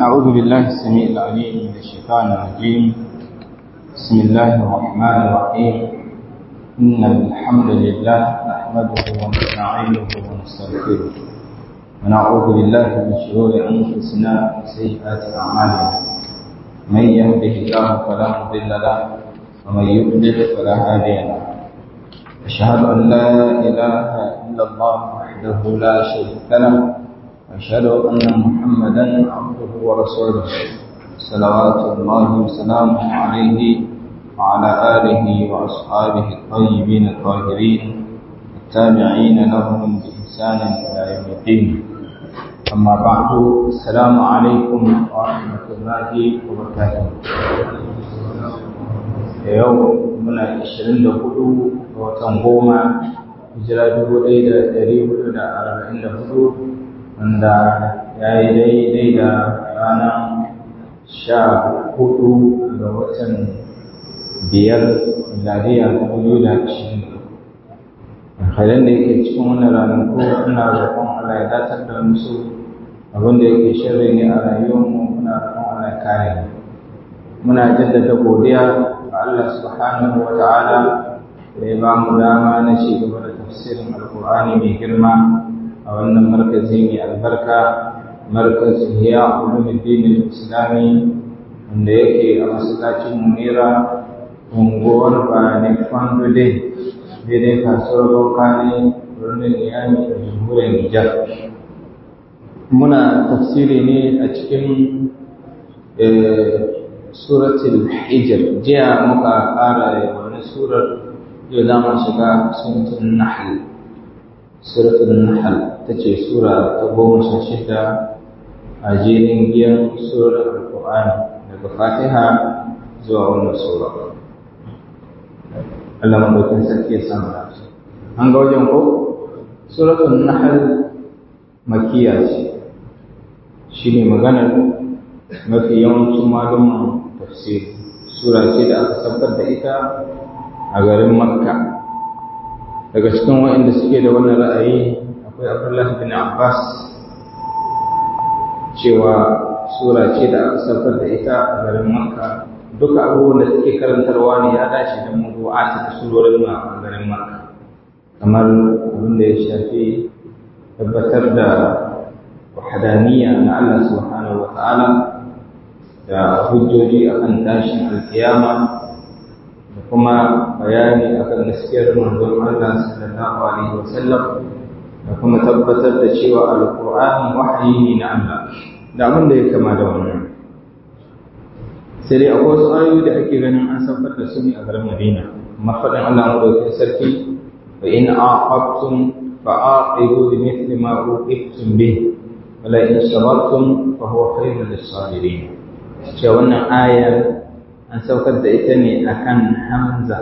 أعوذ بالله السميع العليم من الشيطان الرجيم بسم الله الرحمن الرحيم إن الحمد لله نحمده ونستعينه ونستغفره ونعوذ بالله من شرور أنفسنا وسيئات أعمالنا من يهده الله فلا مضل له ومن يضلل فلا هادي له أشهد أن لا إله إلا الله وحده لا شريك له وأشهد أن محمدا عبده ورسوله صلوات الله وسلامه عليه وعلى آله وأصحابه الطيبين الطاهرين التابعين لهم بإحسان إلى يوم الدين أما بعد السلام عليكم ورحمة الله وبركاته يوم من العشرين لقلوب وتنقوم hijira dubu ɗaya da ɗari hudu da arba'in da hudu wanda ya yi daidai da ranar sha hudu ga watan biyar miladiya ta biyu da ashirin halin da yake cikin wannan ranaku ina roƙon Allah ya datar da musu abin da yake shirri ne a rayuwarmu muna roƙon Allah ya kare muna jaddada godiya ga Allah subhanahu wa ta'ala da ya ba mu dama na ci gaba da tafsirin alkur'ani mai girma a wannan markazi mai albarka markazin hiya ulumuddin islami wanda yake a masallacin munira unguwar bane fandude daidai kasuwar bauka birnin niyami da jamhuriyar nijar muna tafsiri ne a cikin suratul hijr jiya muka ƙara wani surar yau za mu shiga suratun nahl suratun nahl ta ce sura ta goma sha shida a jerin giyan surar alƙur'ani daga fatiha zuwa wannan sura Allah maɗaukin sarki ya samu lafiya an ga wajen ko suratun nahl makiya ce shi ne maganar mafi yawancin malumman tafsiri sura ce da aka sabbar da ita a garin makka daga cikin waɗanda suke da wannan ra'ayi akwai abdullah bin abbas cewa sura ce da aka saukar da ita a garin makka duka abubuwan da suke karantarwa ne ya dace da mawdu'a ta surorin a garin makka kamar abin da ya shafi tabbatar da wahadaniya na Allah subhanahu wa ta'ala da hujjoji akan tashin alkiyama da kuma bayani akan gaskiyar manzon Allah sallallahu alaihi wasallam da kuma tabbatar da cewa alqur'ani wahayi ne na Allah da abin da ya kama da wannan sai dai akwai wasu ayoyi da ake ganin an saukar da su ne a garin Madina amma faɗin Allah madaukakin sarki fa in aqabtum fa aqibu bi mithli ma uqibtum bih wala in sabartum fa huwa khairul lis-sabirin cewa wannan ayar an saukar da ita ne akan Hamza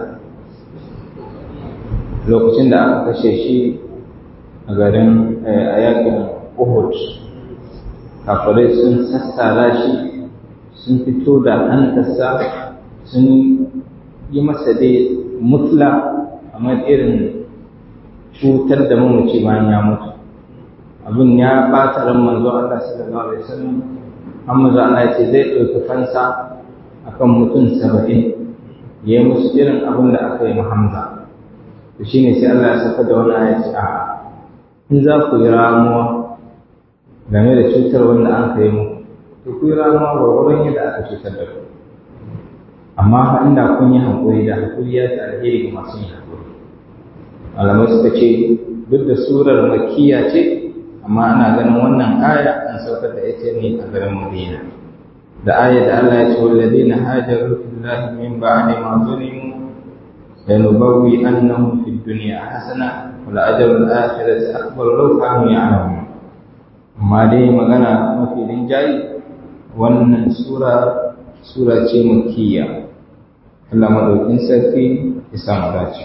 lokacin da aka kashe shi a garin a yakin Uhud kafirai sun sassara shi sun fito da hantarsa sun yi masa dai mutla amma irin cutar da mamaci bayan ya mutu abin ya ɓata ran manzo Allah sallallahu alaihi wasallam amma za Allah ya ce zai ɗauki fansa akan mutum saba'in ya yi musu irin abin da aka yi Hamza. to shi ne sai Allah ya saka da wani aya ce a in za ku yi ramuwa game da cutar wanda an kai muku to ku yi ramuwa ga wurin yadda aka cutar da ku amma fa inda kun yi haƙuri da haƙuri ya ta alheri ga masu yin haƙuri malamai suka ce duk da surar makiya ce amma ana ganin wannan aya an saukar da ita ne a garin Madina da ayat da Allah ya ce walladina hajaru fillahi min ba'di ma zulimu lanubawwi annahum fid dunya hasana wal ajru al akhirati akbar law kanu ya'lamun amma dai magana mafi rinjayi wannan sura sura ce makkiya Allah madaukin sarki ya samu dace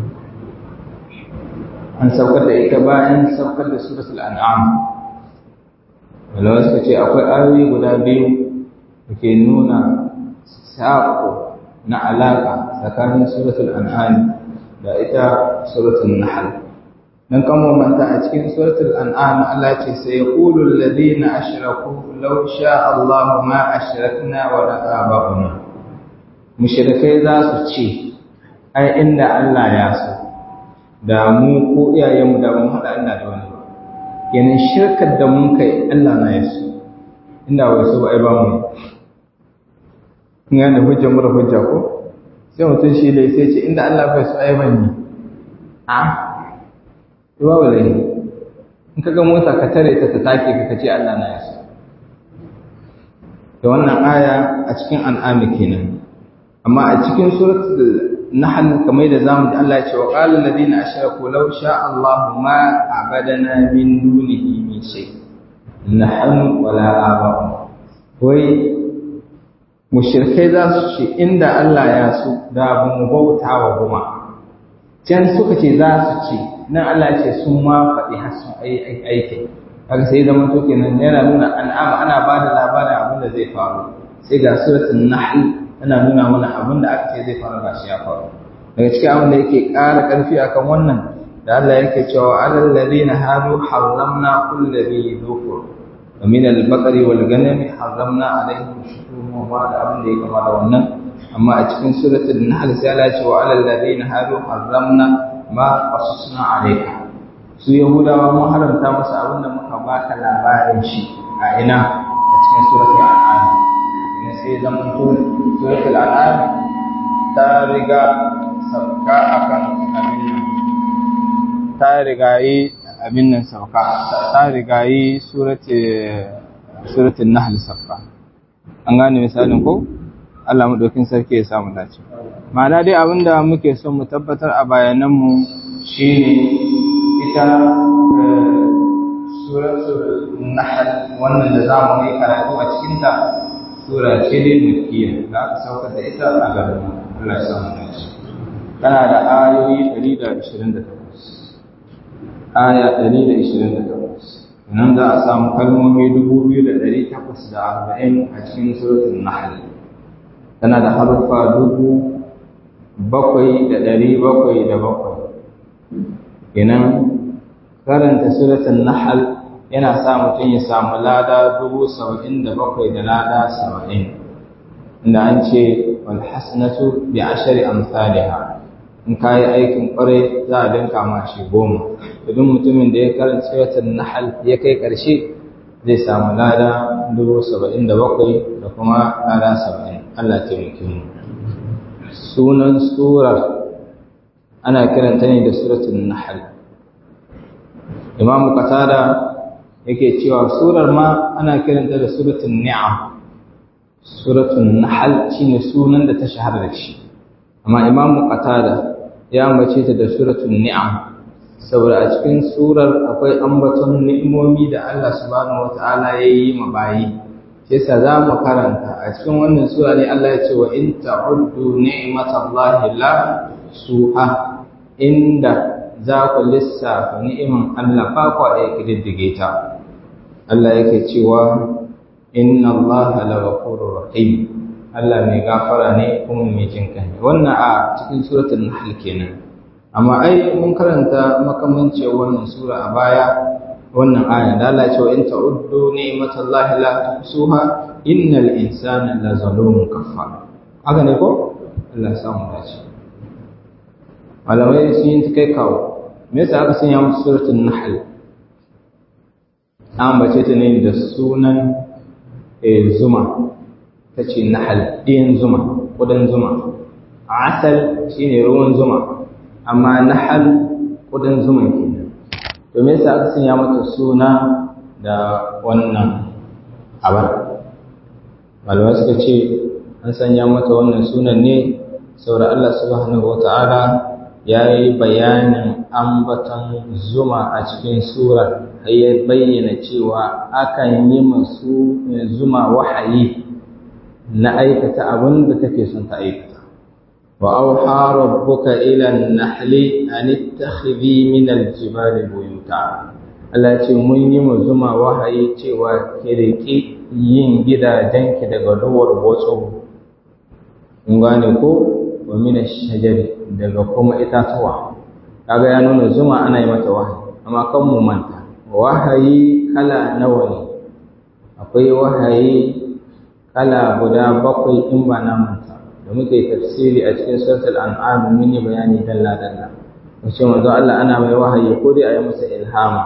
an saukar da ita bayan saukar da suratul an'am wala suka ce akwai ayoyi guda biyu da ke nuna saƙo na alaƙa tsakanin suratul an'am da ita suratul nahl dan kan manta a cikin suratul an'am Allah ce sai yaqulu alladhina ashraku law sha Allahu ma ashrakna wa la aba'una mushrikai za su ce ai inda Allah ya so da mu ko iyayenmu da mun hada Allah da wani kenan shirkar da mun kai Allah na ya so inda wai so ai ba mu ina da hujja mura hujja ko sai mutum shi dai sai ce inda Allah bai so ai ban ni a ruwa wala ne in kaga mota ka tare ta ta take ka kace Allah na ya so da wannan aya a cikin an'ami kenan amma a cikin suratul nahl kamar da zamu ji Allah ya ce wa qala alladhina ashraku law sha Allahu ma abadana min dunihi min shay nahnu wala aba'u wai mushrikai za su ce inda Allah ya so da ba mu bauta wa goma can suka ce za su ce nan Allah ce sun ma faɗi har sun aiki haka sai zama to kenan yana nuna an'ama ana ba da labarin abin da zai faru sai ga suratul nahl tana nuna mana abin da aka ce zai faru ga shi ya faru daga cikin abin da yake ƙara ƙarfi akan wannan da Allah yake cewa alal ladina hadu harramna kulli dhi dhufur wa min al-baqari wal ghanami harramna alaihim shuhuma wa da abin da yake kama da wannan amma a cikin suratul nahl sai Allah ya ce wa alal ladina hadu harramna ma qasusna alayka su yahudawa mun haramta musu abin da muka baka labarin shi a ina a cikin suratul an'am ne sai zaman to suratul an'am ta riga sauka akan abin nan ta riga yi abin nan sauka ta riga yi suratul nahl sauka an gane misalin ko Allah madaukin sarki ya samu dace ma'ana dai abinda muke son mu tabbatar a bayananmu shine ita suratul nahl wannan da zamu yi karatu a cikin ta sura ce dai makkiya da aka saukar da ita a garin Allah ya samu dace tana da ayoyi 128 aya 128 nan za a samu kalmomi 2840 a cikin suratul nahl tana da harfa dubu bakwai da ɗari bakwai da bakwai kenan karanta suratul nahl yana sa mutum ya samu lada dubu saba'in da bakwai da lada saba'in inda an ce wal hasanatu bi ashari amsalha in ka yi aikin kwarai za a dinka ma shi goma idan mutumin da ya karanta suratul nahl ya kai ƙarshe zai samu lada dubu saba'in da bakwai da kuma lada saba'in Allah taimake mu sunan surar ana kiranta ne da suratul nahl Imam Qatada yake cewa surar ma ana kiranta da suratul ni'am suratul nahl shine sunan da ta shahara da shi amma Imam Qatada ya ambace ta da suratul ni'am saboda a cikin surar akwai ambaton ni'imomi da Allah subhanahu wata'ala ya yi ma bayi yasa za mu karanta a cikin wannan sura ne Allah ya ce wa in ta'uddu ni'matallahi la suha inda za ku lissafa ni'iman Allah fa ku a kididdige ta Allah yake cewa inna Allah la ghafurur rahim Allah mai gafara ne kuma mai jin kai wannan a cikin suratul nahl kenan amma ai mun karanta makamanci wannan sura a baya wannan aya da Allah ce wa in ta'uddu ni'matallahi la tuhsuha innal insana la zalumun kafar haka ne ko Allah ya samu dace malamai sun yi kai kawo me yasa aka sanya musu suratul nahl an bace ta ne da sunan zuma ta ce nahl ɗiyan zuma ƙudan zuma asal shine ruwan zuma amma nahal ƙudan zuma kenan to me yasa aka sanya mata suna da wannan abar malamai suka ce an sanya mata wannan sunan ne saboda Allah subhanahu wata'ala ya yi bayanin ambaton zuma a cikin surar har ya bayyana cewa akan yi masu zuma wahayi na aikata abin da take son ta aikata wa auha rabbuka ila an-nahli an ittakhidhi min al-jibali buyuta Allah ce mun yi mu zuma wahayi cewa ki riki yin gidajenki daga duwar botso kun gane ko wa min ash-shajari daga kuma itatuwa kaga ya nuna zuma ana yi mata wahayi amma kan mu manta wahayi kala nawa ne akwai wahayi kala guda bakwai in ba na manta da muke tafsiri a cikin suratul an'am mun yi bayani dalla dalla wace manzo Allah ana mai wahayi ko dai a yi masa ilhama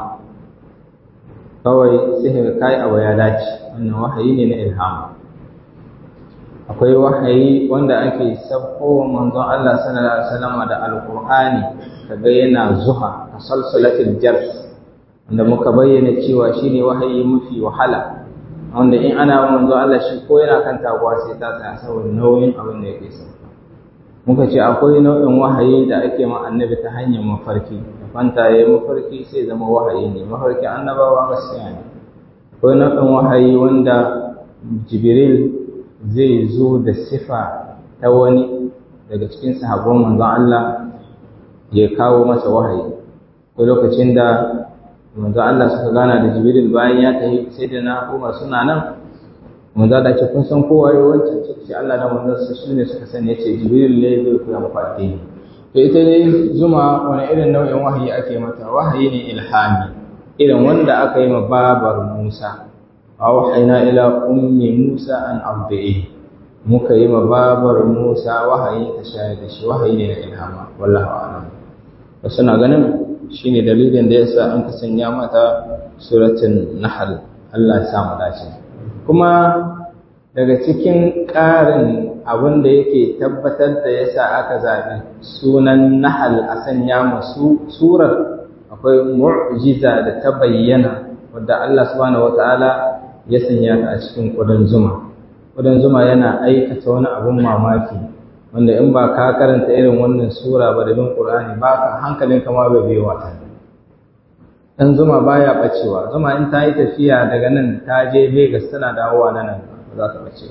kawai sai kai abu ya dace wannan wahayi ne na ilhama akwai wahayi wanda ake sabko manzon Allah sallallahu alaihi wasallam da alqur'ani kaga yana zuha tasalsulatil jars wanda muka bayyana cewa shine wahayi mafi wahala wanda in ana manzon Allah shi ko yana kan taguwa sai ta tsaya saboda nauyin abin da yake sauka muka ce akwai nau'in wahayi da ake ma annabi ta hanyar mafarki da fanta yayi mafarki sai zama wahayi ne mafarki annabawa gaskiya ne akwai nau'in wahayi wanda jibril zai zo da sifa ta wani daga cikin sahabban manzon Allah ya kawo masa wahayi ko lokacin da manzon Allah suka gana da Jibril bayan ya tafi sai da na Umar suna nan manzon Allah ce kun san kowa ya wancan ce Allah da manzon sa shine suka sani yace Jibril ne zai koya muku addini to ita ne zuma wani irin nau'in wahayi ake mata wahayi ne ilhami irin wanda aka yi ma babar Musa awhayna ila ummi Musa an ardi'i muka yi babar Musa wahayi ta shayar da shi wahayi ne na ilhama wallahi a'lam wasu na ganin shine dalilin da yasa an ka sanya mata suratul nahl Allah ya samu dace kuma daga cikin ƙarin abin da yake tabbatar da yasa aka zaɓi sunan nahl a sanya masu surar akwai mu'jiza da ta bayyana wadda Allah subhanahu wataala ya sanya ta a cikin ƙudan zuma ƙudan zuma yana aikata wani abun mamaki wanda in ba ka karanta irin wannan sura ba da bin ƙur'ani ba ka hankalin kama bai biyo wata ɗan zuma baya ɓacewa zuma in ta yi tafiya daga nan ta je Legas tana dawowa na nan ba za ta ɓace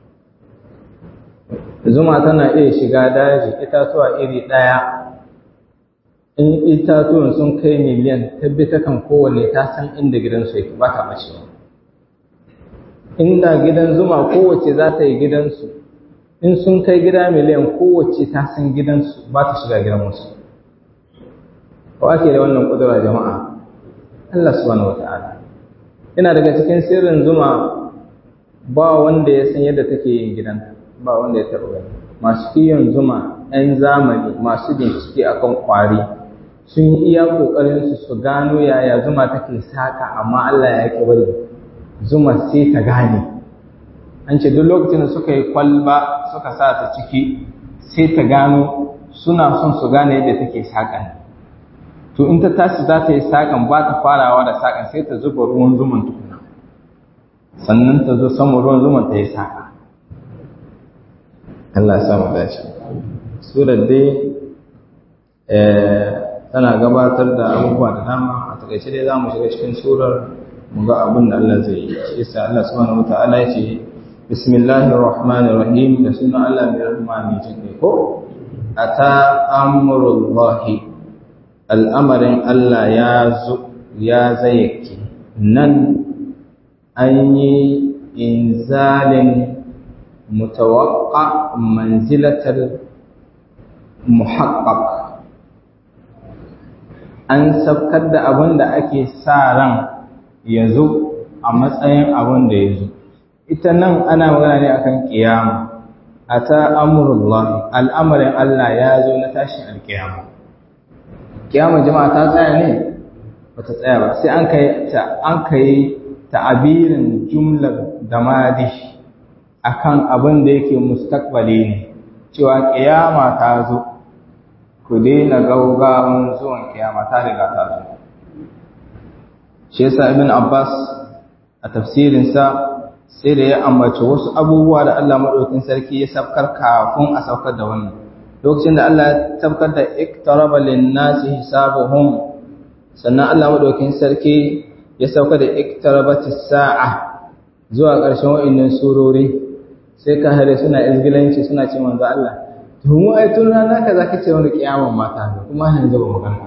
ba zuma tana iya shiga daji itatuwa iri ɗaya in itatuwan sun kai miliyan tabbata kan kowanne ta san inda gidansu yake ba ta ɓacewa inda gidan zuma kowace za ta yi gidansu in sun kai gida miliyan kowace ta san gidansu ba ta shiga gidan wasu ko ake da wannan kudura jama'a Allah subhanahu wata'ala ina daga cikin sirrin zuma ba wanda ya san yadda take yin gidan ba wanda ya taɓa gani masu kiyon zuma 'yan zamani masu bincike akan kwari sun yi iya ƙoƙarinsu su gano yaya zuma take saka amma Allah ya ƙi bari zuma sai ta gane an ce duk lokacin da suka yi kwalba suka sa ta ciki sai ta gano suna son su gane yadda take saƙan to in ta tashi za ta yi saƙan ba ta farawa da saƙan sai ta zuba ruwan zuman tukuna sannan ta zo saman ruwan zuman ta yi saƙa Allah ya mu dace surar dai tana gabatar da abubuwa da dama a takaice dai za mu shiga cikin surar mu ga abin da Allah zai yi shi yasa Allah subhanahu wataala ya ce bismillahir rahmanir rahim da sunan Allah mai rahma mai jin ko ata amrullahi al'amarin Allah ya zo ya zayyake nan an yi inzalin mutawaqqa manzilatal muhaqqaq an sabkar da abin da ake sa ran ya zo a matsayin abin da ya zo ita nan ana magana ne akan kiyama a ta amurullah al'amarin Allah ya zo na tashin alkiyama kiyama jama'a ta tsaya ne ba ta tsaya ba sai an kai ta an kai ta'abirin jumlar da madish akan abin da yake mustaqbali ne cewa kiyama ta zo ku daina gaugawan zuwan kiyama ta riga ta zo shi yasa ibn abbas a tafsirinsa sai da ya ambaci wasu abubuwa da Allah madaukakin sarki ya sabkar kafin a saukar da wannan lokacin da Allah ya sabkar da iktaraba lin-nasi hisabuhum sannan Allah madaukakin sarki ya saukar da iktarabatis sa'a zuwa ƙarshen wa'annan surori sai ka hare suna izgilanci suna ce manzo Allah to mu ai tun rana kaza kace wani kiyaman mata kuma yanzu ba magana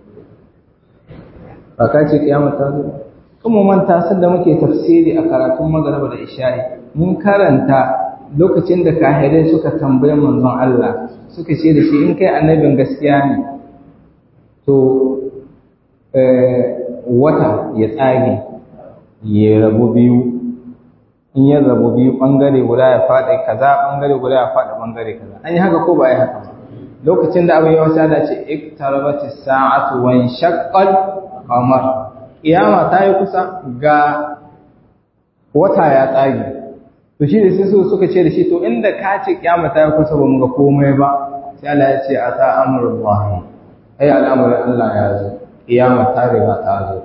ba ka ce kiyama ta zo kuma manta san da muke tafsiri a karatun magariba da isha'i mun karanta lokacin da kahirai suka tambaye manzon Allah suka ce da shi in kai annabin gaskiya ne to wata ya tsage ya rabu biyu in ya rabu biyu ɓangare guda ya faɗi kaza ɓangare guda ya faɗi ɓangare kaza an yi haka ko ba yi haka ba lokacin da abin yawan sada ce iktarabati sa'atu wa shaqqal qamar kiyama ta yi kusa ga wata ya tsage to shi da sai suka ce da shi to inda ka ce kiyama ta yi kusa ba mu ga komai ba sai Allah ya ce ata amrullahi ai al'amarin Allah ya zo kiyama ta riga ta zo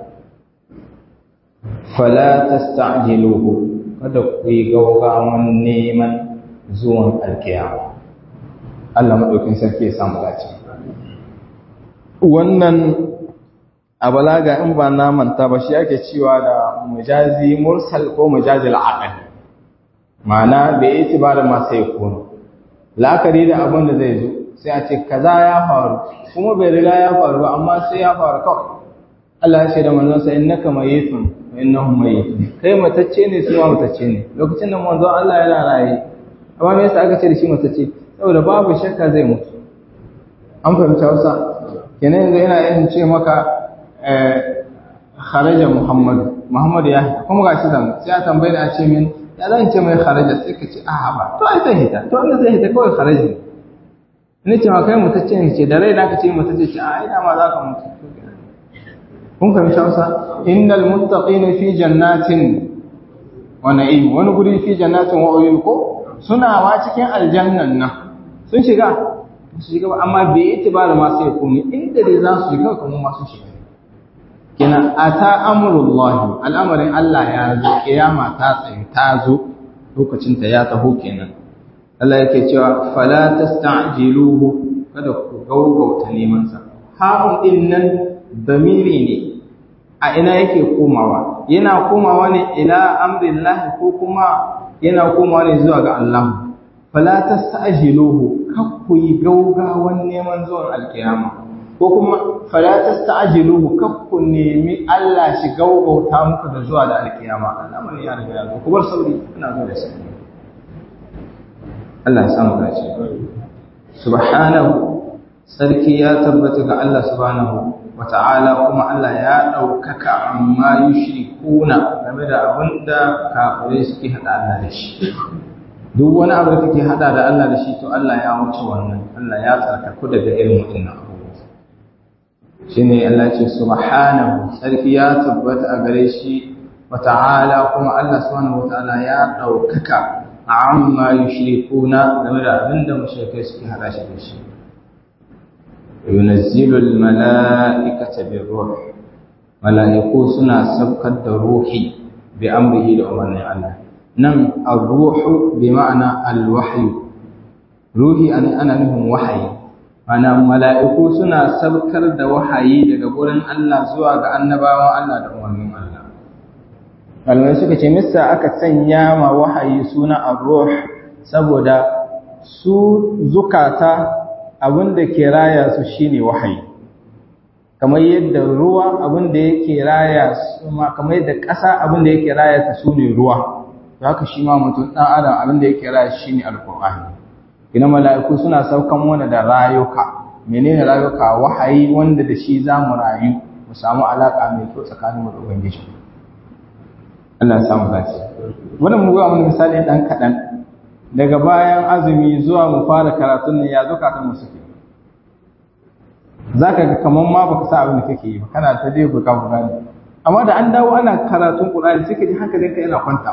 fala tasta'jiluhu kada ku yi gaugawan neman zuwan alkiyama Allah maɗaukin sarki ya samu dace wannan a balaga in ba na manta ba shi ake cewa da mujazi mursal ko mujazi al'aqal ma'ana da ya ci ba da masu ya kono la'akari da abin da zai zo sai a ce kaza ya faru kuma bai riga ya faru ba amma sai ya faru kawai Allah ya ce da manzon sa innaka mayitun wa innahum mayitun kai matacce ne su ma matacce ne lokacin da manzon Allah yana raye amma me yasa aka ce da shi matacce saboda babu shakka zai mutu an fahimta Hausa kenan yanzu yana yin ce maka kharaja Muhammad Muhammad ya kuma ga shi zan sai a tambaye a ce min ya zan ce mai kharaja sai ka ce a ba to ai zai hita to wanda zai hita kawai kharaja ne ce ma kai mutacce ne ce da rai da ka ce mutacce ce a ina ma za ka mutu kun fahimci Hausa innal muttaqina fi jannatin wa na'im wani guri fi jannatin wa uyun ko suna wa cikin aljannan nan sun shiga su shiga ba amma bai yi ba da masu yakuni inda dai za su shiga kuma masu shiga kina ata amrullahi al'amarin Allah ya zo kiyama ta tsaye ta zo lokacin ta ya taho kenan Allah yake cewa fala tasta'jiluhu kada ku gaugauta neman sa ha'un din nan damiri ne a ina yake komawa yana komawa ne ila amrillahi ko kuma yana komawa ne zuwa ga Allah fala tasta'jiluhu kakku yi gaugawan neman zuwan alkiyama ko kuma fala tasta'jiluhu kakku nemi Allah shi gaugauta muku da zuwa da alkiyama al'amari ya riga ya zo ku bar sauri ina zo da sauri Allah ya samu dace subhanahu sarki ya tabbata ga Allah subhanahu wata'ala kuma Allah ya ɗaukaka amma yushrikuna game da abinda kafirai suke hada Allah da shi duk wani abu da kake hada da Allah da shi to Allah ya wuce wannan Allah ya tsarkaku daga irin waɗannan abubuwa shine Allah ce subhanahu sarki ya tabbata a gare shi wata'ala kuma Allah subhanahu wata'ala ya ɗaukaka amma yushrikuna game da abinda mushrikai suke hada shi da shi yunazzilu almala'ikata birruh mala'iku suna sabkar da ruhi bi amrihi da umarnin Allah nan ar-ruhu bi ma'ana al-wahyu ruhi ana nufin wahayi mana mala'iku suna sabkar da wahayi daga gurin Allah zuwa ga annabawan Allah da umarnin Allah malamai suka ce misa aka sanya ma wahayi suna ar-ruh saboda su zukata abin da ke raya su shine wahayi kamar yadda ruwa abin da yake raya su ma kamar yadda ƙasa abin da yake raya ta su ne ruwa to haka shi ma mutum ɗan adam abin da yake raya shi ne alƙur'ani ina mala'iku suna saukan mana da rayuka menene rayuka wahayi wanda da shi za mu rayu mu samu alaƙa mai kyau tsakanin mu da ubangiji Allah ya samu dace wannan mu ga mun misali dan kaɗan daga bayan azumi zuwa mu fara karatun ne ya zukatan mu suke zaka ga kaman ma baka sa abin da kake yi ba kana ta dai buga buga ne amma da an dawo ana karatun Qur'ani sai ka ji hankalinka yana kwanta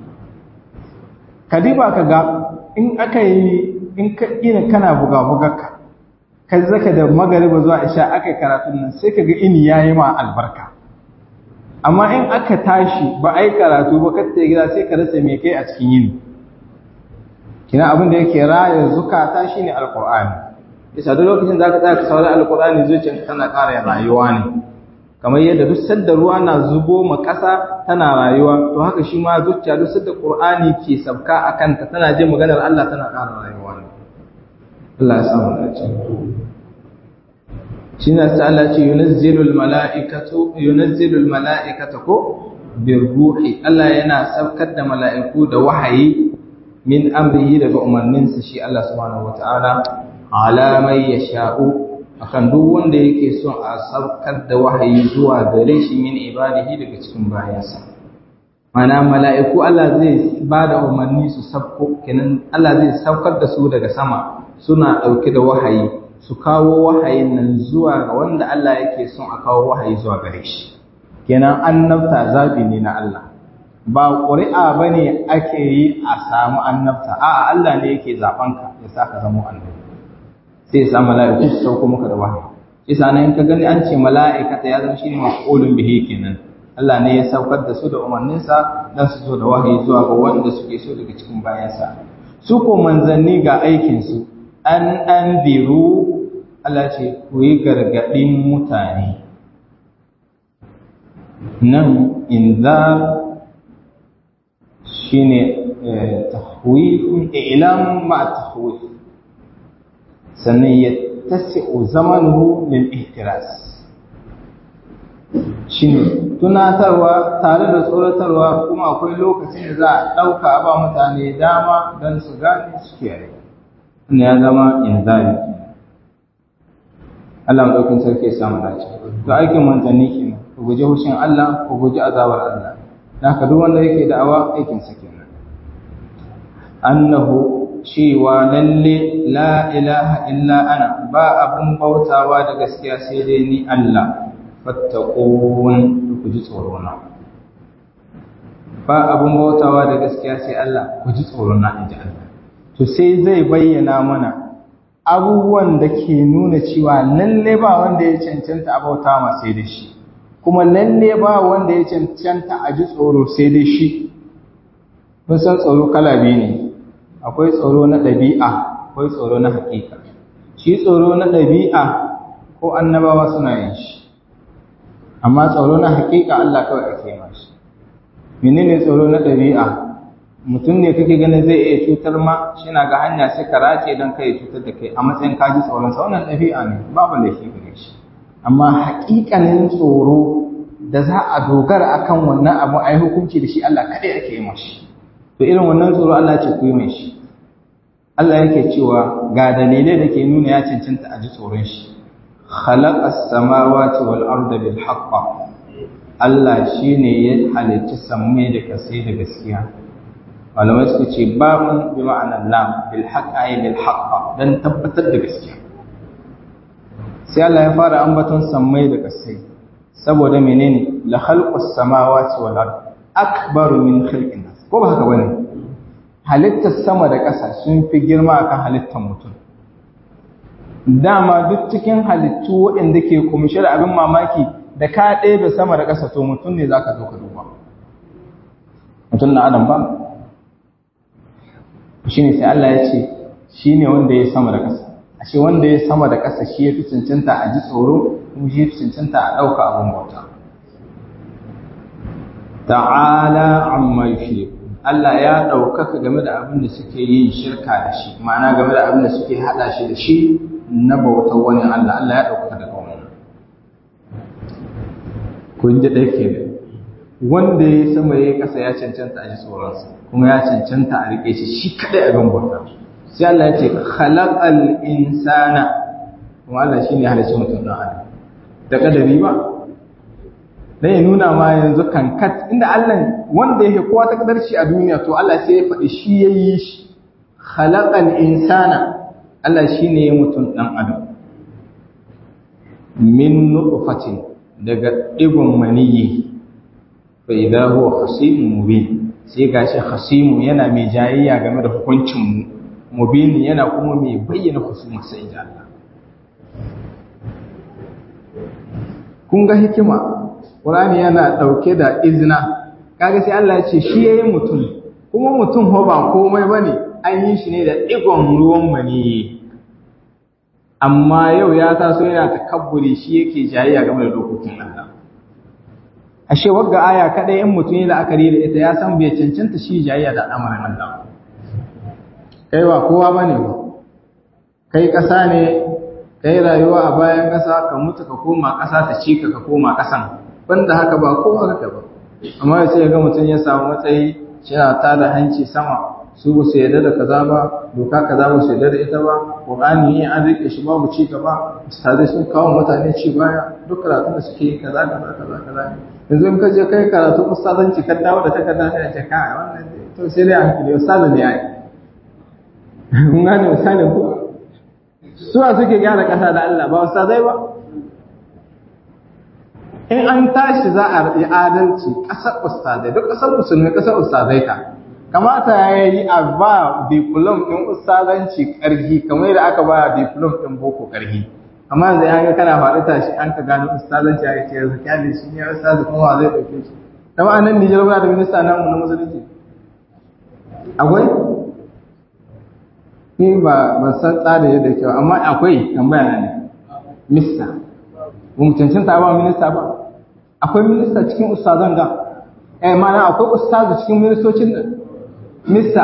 kadiba ka ga in aka yi in ka ina kana buga buga ka ka zaka da magariba zuwa isha aka karatun nan sai ka ga ini yayi ma albarka amma in aka tashi ba ai karatu ba ka ta gida sai ka rasa me kai a cikin yini kina abin da yake raya zukata shine alqur'ani isa duk lokacin da ka tsaya ka saurari alqur'ani zuciyarka tana ƙara rayuwa ne kamar yadda duk sadda ruwa na zubo ma ƙasa tana rayuwa to haka shi ma zuciya duk sadda qur'ani ke sabka a kanta tana jin maganar Allah tana ƙara rayuwa ne Allah ya samu dace shi ne sai Allah ce yunazzilul mala'ikatu yunazzilul mala'ikata ko birruhi Allah yana saukar da mala'iku da wahayi min amrihi daga umarninsa shi Allah subhanahu wata'ala ala mai yasha'u akan duk wanda yake son a saukar da wahayi zuwa gare shi min ibadihi daga cikin bayansa mana mala'iku Allah zai ba da umarni su sabko kenan Allah zai saukar da su daga sama suna ɗauke da wahayi su kawo wahayin nan zuwa ga wanda Allah yake son a kawo wahayi zuwa gare shi kenan annabta zabi ne na Allah ba ƙuri'a ba ne ake yi a samu annabta a'a Allah ne yake zaɓanka ya sa ka zama annabi sai ya sa mala'iku su sauko maka da wahayi isa nan in ka gani an ce mala'ikata ya zama shine maf'ulun bihi kenan Allah ne ya saukar da su da umarninsa dan su zo da wahayi zuwa ga wanda suke so daga cikin bayansa su ko manzanni ga aikin su an anziru Allah ce ku yi gargadin mutane nan inzar shine tahwifun i'lam ma tahwif sannan ya tasi'u zamanuhu lil ihtiras shine tunatarwa tare da tsoratarwa kuma akwai lokacin da za a ɗauka ba mutane dama don su gane su kiyaye wannan ya zama inzari Allah madaukin sarki ya samu dace to aikin manzanni kenan ku guji hushin Allah ku guji azabar Allah haka duk wanda yake da'awa aikin sa kenan annahu cewa lalle la ilaha illa ana ba abun bautawa da gaskiya sai dai ni Allah fattaqun ku ji tsoro na ba abun bautawa da gaskiya sai Allah ku ji tsoro na inji Allah to sai zai bayyana mana abubuwan da ke nuna cewa lalle ba wanda ya cancanta a bauta ma sai da shi kuma lalle ba wanda ya cancanta a ji tsoro sai dai shi mun san tsoro kala biyu ne akwai tsoro na ɗabi'a akwai tsoro na haƙiƙa shi tsoro na ɗabi'a ko annabawa suna yin shi amma tsoro na haƙiƙa Allah kawai ake yi shi menene tsoro na ɗabi'a mutum ne kake ganin zai iya cutar ma shi na ga hanya sai ka race don kai cutar da kai a matsayin kaji tsoron sa wannan ɗabi'a ne babu laifi gare shi amma haƙiƙanin tsoro da za a dogara akan wannan abu ai hukunci da shi Allah kaɗai ake yi mashi to irin wannan tsoro Allah ce ku yi mai shi Allah yake cewa ga dalilai da ke nuna ya cancanta a ji tsoron shi khalaqas samawati wal arda bil haqq Allah shine ya halicci sammai da kasai da gaskiya malamai suka ce babun bi ma'anar lam bil haqq ay bil haqq dan tabbatar da gaskiya sai Allah ya fara ambaton sammai da kasai saboda menene la khalqus samawati wal ard akbaru min khalqin nas ko ba haka bane halittar sama da ƙasa sun fi girma akan halittar mutum dama duk cikin halittu waɗanda ke kumshe da abin mamaki da ka ɗebe sama da ƙasa to mutum ne zaka zo ka duba mutum na adam ba shine sai Allah ya ce shine wanda ya sama da ƙasa ashe wanda ya sama da ƙasa shi ya fi cancanta a ji tsoro kuma shi ya fi cancanta a ɗauka abin bauta ta'ala amma yushriku Allah ya ɗaukaka game da abin da suke yin shirka da shi ma'ana game da abin da suke haɗa shi da shi na bautar wani Allah Allah ya ɗaukaka daga wannan kun ji ɗaya ke wanda ya sama ya ƙasa ya cancanta a ji tsoronsa kuma ya cancanta a riƙe shi shi kaɗai abin bauta sai Allah ya ce khalaqal insana kuma Allah shine ya halicci mutum dan adam da kadari ba dan ya nuna ma yanzu kankat inda Allah wanda yake kowa ta kadarci a duniya to Allah sai ya faɗi shi yayi shi khalaqal insana Allah shine ya mutum dan adam min nutfatin daga digon maniyi fa idza huwa khasimun mubin sai gashi khasimu yana mai jayayya game da hukuncin mu mubini yana kuma mai bayyana husuma sai inji Allah kun ga hikima Qur'ani yana dauke da izina kaga sai Allah ya ce shi yayin mutum kuma mutum ho ba komai bane an yi shi ne da digon ruwan mani amma yau ya taso yana takabburi shi yake jayayya game da dokokin Allah ashe wagga aya kadai in mutum ya la'akari da ita ya san bai cancanta shi jayayya da al'amarin Allah kai ba kowa bane ba kai ƙasa ne kai rayuwa a bayan ƙasa ka mutu ka koma ƙasa ta ci ka ka koma ƙasan banda haka ba kowa haka ba amma sai ga mutum ya samu matsayi yana ta da hanci sama su ba su yarda da kaza ba doka kaza ba su yarda da ita ba qur'ani ne an rike shi babu ci gaba ustadai sun kawo mutane ci baya duk karatun da suke yi kaza kaza kaza kaza yanzu in ka je kai karatu ustazanci ka dawo da takarda sai a ce kai wannan to sai dai hankali ustazu ne ai mun gane misalin ku suwa suke gyara kasa da Allah ba ustazai ba in an tashi za a yi adalci ƙasar ustazai duk ƙasar musulmi ƙasar ustazai ka kamata ya yi a ba diplom ɗin ustazanci ƙarfi kamar yadda aka ba diplom ɗin boko ƙarfi amma yanzu ya ga kana faɗi tashi an ka gano ustazanci ya ce yanzu kyale shi ne ustazu kuma wa zai ɗauke shi ta ba nan Nijar ba da minista namu na musulunci akwai ni ba ban san tsari yadda kyau amma akwai tambaya na ne mista ba mu cancanta ba minista ba akwai minista cikin ustazan ga eh mana akwai ustazu cikin ministocin nan mista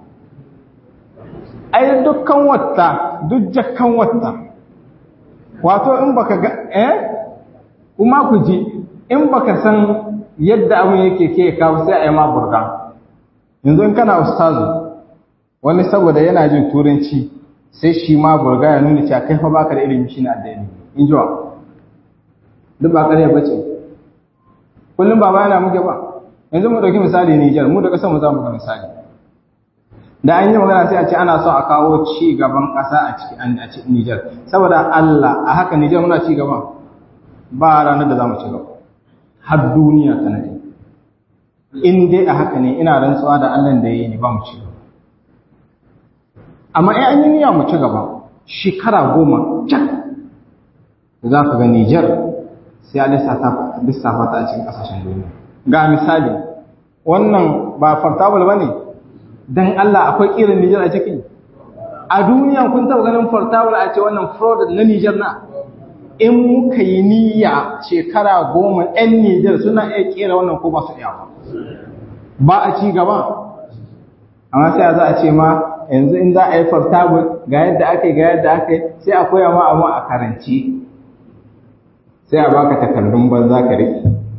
ai dukkan wata duk jakkan wata wato in baka ga eh kuma ku ji in baka san yadda abin yake ke kawo sai a yi ma burga yanzu in kana ustazu wani saboda yana jin turanci sai shi ma burga ya nuna cewa kai fa baka da ilimi shi na addini in ji wa duk ba ƙarya bace kullum ba yana muke ba yanzu mu dauki misali Niger mu da kasar mu za mu ga misali da an yi magana sai a ce ana so a kawo ci gaban ƙasa a cikin a cikin Niger saboda Allah a haka Niger muna ci gaba ba ranar da za mu ci gaba har duniya ta nade in dai a haka ne ina rantsuwa da Allah da yayi ni ba mu ci gaba amma in an yi niyya mu ci gaba shekara goma cak za ka ga Niger sai a lissafa ta a cikin ƙasashen duniya ga misali wannan ba portable ba ne don Allah akwai ƙirin Nijar a ciki a duniya kun taɓa ganin portable a ce wannan fraud na Nijar na in muka yi niyya shekara goma 'yan Nijar suna iya ƙera wannan ko ba su iya ba a ci gaba amma sai za a ce ma yanzu in za a yi portable ga yadda aka yi ga yadda aka yi sai a koya ma abu a karanci sai a baka takardun banza ka riƙe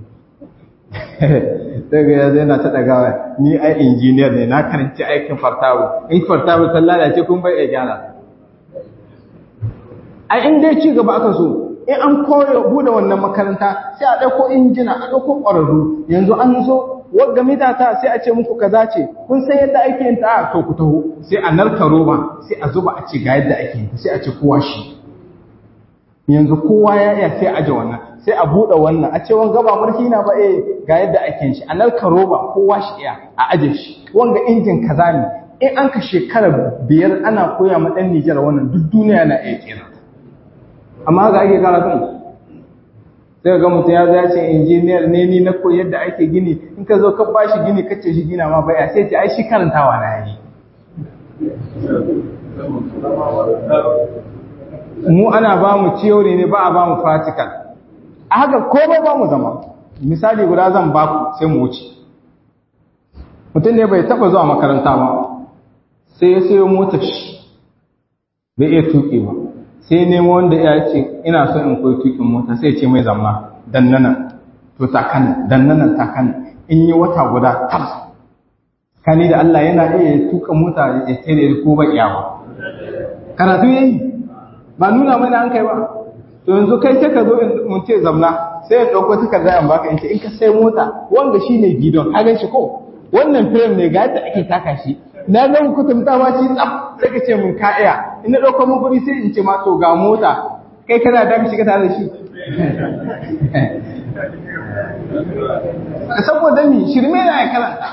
daga yanzu yana ta ɗagawa ni ai injiniyar ne na karanci aikin fartawo in fartawo ta lalace kun bai iya gyara ai in dai ci gaba aka so in an koyo bude wannan makaranta sai a ɗauko injina a ɗauko ƙwararru yanzu an zo wagga mitata sai a ce muku kaza ce kun san yadda ake yin ta to ku taho sai a narka roba sai a zuba a ce ga yadda ake yin ta sai a ce kowa shi yanzu kowa ya iya sai aje wannan sai a buɗe wannan a ce wanga ba mulki na ba eh ga yadda ake shi a narka roba kowa shi iya a aje shi wanga injin kaza ne in an ka shekara biyar ana koya ma ɗan Nijar wannan duk duniya na iya kera amma ga ake karatun sai ga mutum ya zai ce injiniyar ne ni na koyi yadda ake gini in ka zo ka ba shi gini kace shi gina ma baya sai ce ai shi karantawa na yi mu ana ba mu theory ne ba a ba mu practical a haka komai ba mu zama misali guda zan ba ku sai mu wuce mutum ne bai taba zuwa makaranta ba sai ya sayo motar shi bai iya tuƙi ba sai nemo wanda ya ce ina so in koyi tuƙin mota sai ce mai zama dannana to takan dannana takan in yi wata guda tam kani da Allah yana iya tuka mota ya tsere ko ba iya ba karatu yayi ba nuna mana an kai ba to yanzu kai sai ka zo in mun ce zamna sai ya dauko takarda an baka in ce in ka sai mota wanda shine gidon ka gan shi ko wannan frame ne ga yadda ake taka shi na zan kutumta ma shi tsaf sai ka ce mun ka iya in na dauko mun kuɗi sai in ce ma to ga mota kai kana da mu shiga tare da shi saboda mi shirme na ya karanta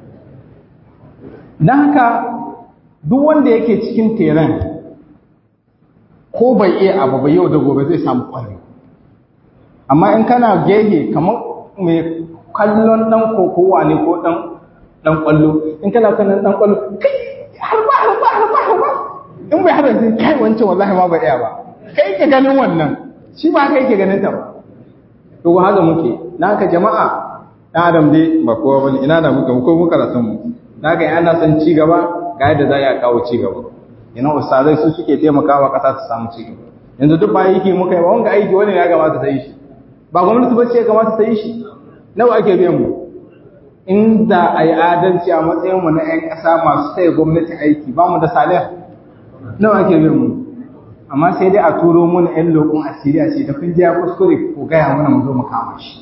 don haka duk wanda yake cikin teran ko bai iya abu ba yau da gobe zai samu ƙwari amma in kana gehe kamar mai kallon ɗan kokowa ne ko ɗan ɗan ƙwallo in kana kallon ɗan ƙwallo kai harba harba harba harba in bai harba sai kai wancan wallahi ma bai iya ba kai ke ganin wannan shi ba kai ke ganin ta ba to haka muke na haka jama'a ɗan adam dai ba kowa bane ina da muka ko muka rasan mu na ga ana son ci gaba ga yadda za a kawo ci gaba ina ustazai su suke taimakawa ƙasa ta samu ci gaba yanzu duk ba aiki muka yi ba wanga aiki wani ya kamata ta yi shi ba gwamnati ba ce ya kamata ta yi shi nawa ake biyan mu inda a yi adalci a matsayinmu na 'yan ƙasa masu taya gwamnati aiki ba mu da saliyar nawa ake bin mu amma sai dai a turo mana 'yan lokun asiri a ce da kun ya kuskure ko gaya mana mu zo mu kama shi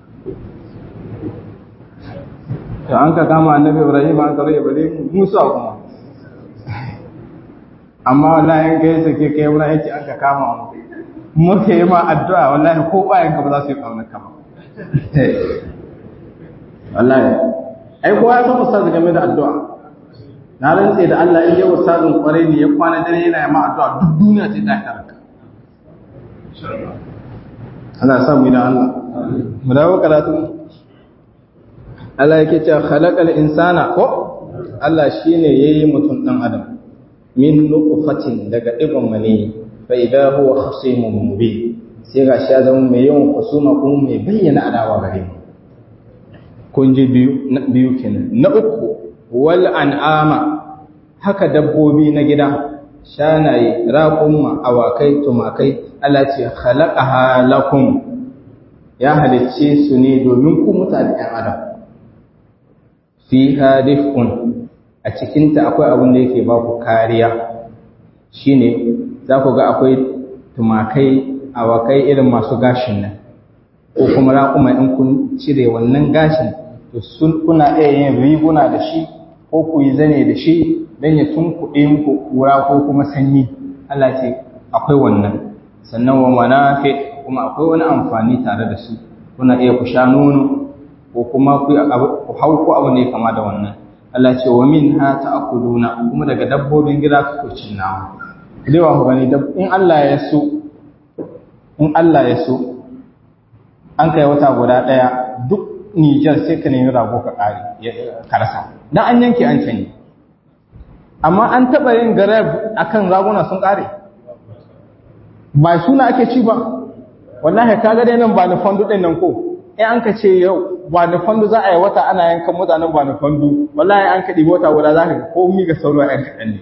to an ka kama annabi ibrahim an karo ibale mu musu kuma amma wallahi in kai sake kai wurin yake an ka kama mu muke yi ma addu'a wallahi ko bayan ka ba za su yi kaunar ka ba wallahi ai kowa ya san ustaz game da addu'a na rantse da Allah in yau ustazin kwarai ne ya kwana dare yana yi ma addu'a duk duniya ce ta karaka Allah sa mu da Allah mu dawo karatu Allah yake cewa khalaqal insana ko Allah shine yayi mutum dan adam min nutfatin daga ibn mani fa idha huwa khasimun mubin sai ga shi ya zama mai yawan kusuma kuma mai bayyana adawa gare mu kun ji biyu na biyu kenan na uku wal an'ama haka dabbobi na gida shanaye raƙumma awakai tumakai Allah ce khalaqaha lakum ya halicce su ne domin ku mutane ɗan adam fiha dif'un a cikinta akwai abin da yake ba ku kariya shine za ku ga akwai tumakai awakai irin masu gashin nan ko kuma raƙuma in kun cire wannan gashin to sun kuna iya yin riguna da shi ko ku yi zane da shi don ya tunkuɗe muku kura ko kuma sanyi Allah ce akwai wannan sannan wa manafi kuma akwai wani amfani tare da su kuna iya ku sha nono ko kuma ku hau ko abu ne kama da wannan Allah ce wa min ha ta'kuluna kuma daga dabbobin gida ku cin nama dai wa gani in Allah ya so in Allah ya so an kai wata guda daya duk Nijar sai ka nemi rago ka kare ka rasa dan an yanke an canye amma an taba yin garab akan raguna sun kare ba suna ake ci ba wallahi kaga dai nan ba ni fandu din nan ko in an ka ce yau ba ni fandu za a yi wata ana yankan mutanen ba ni fandu wallahi an ka ɗibi wata guda za ka ga komi ga sauro a yanka ɗan ne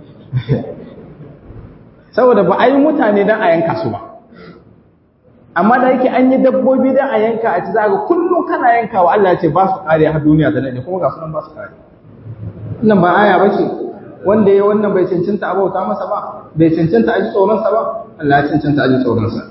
saboda ba a yi mutane don a yanka su ba amma da yake an yi dabbobi don a yanka a ci za ga kullum kana yanka wa Allah ce ba su kare har duniya ta nade kuma ga sunan ba su kare wannan ba aya ba ce wanda ya wannan bai cancanta a bauta masa ba bai cancanta a ji tsoronsa ba Allah ya cancanta a ji tsoronsa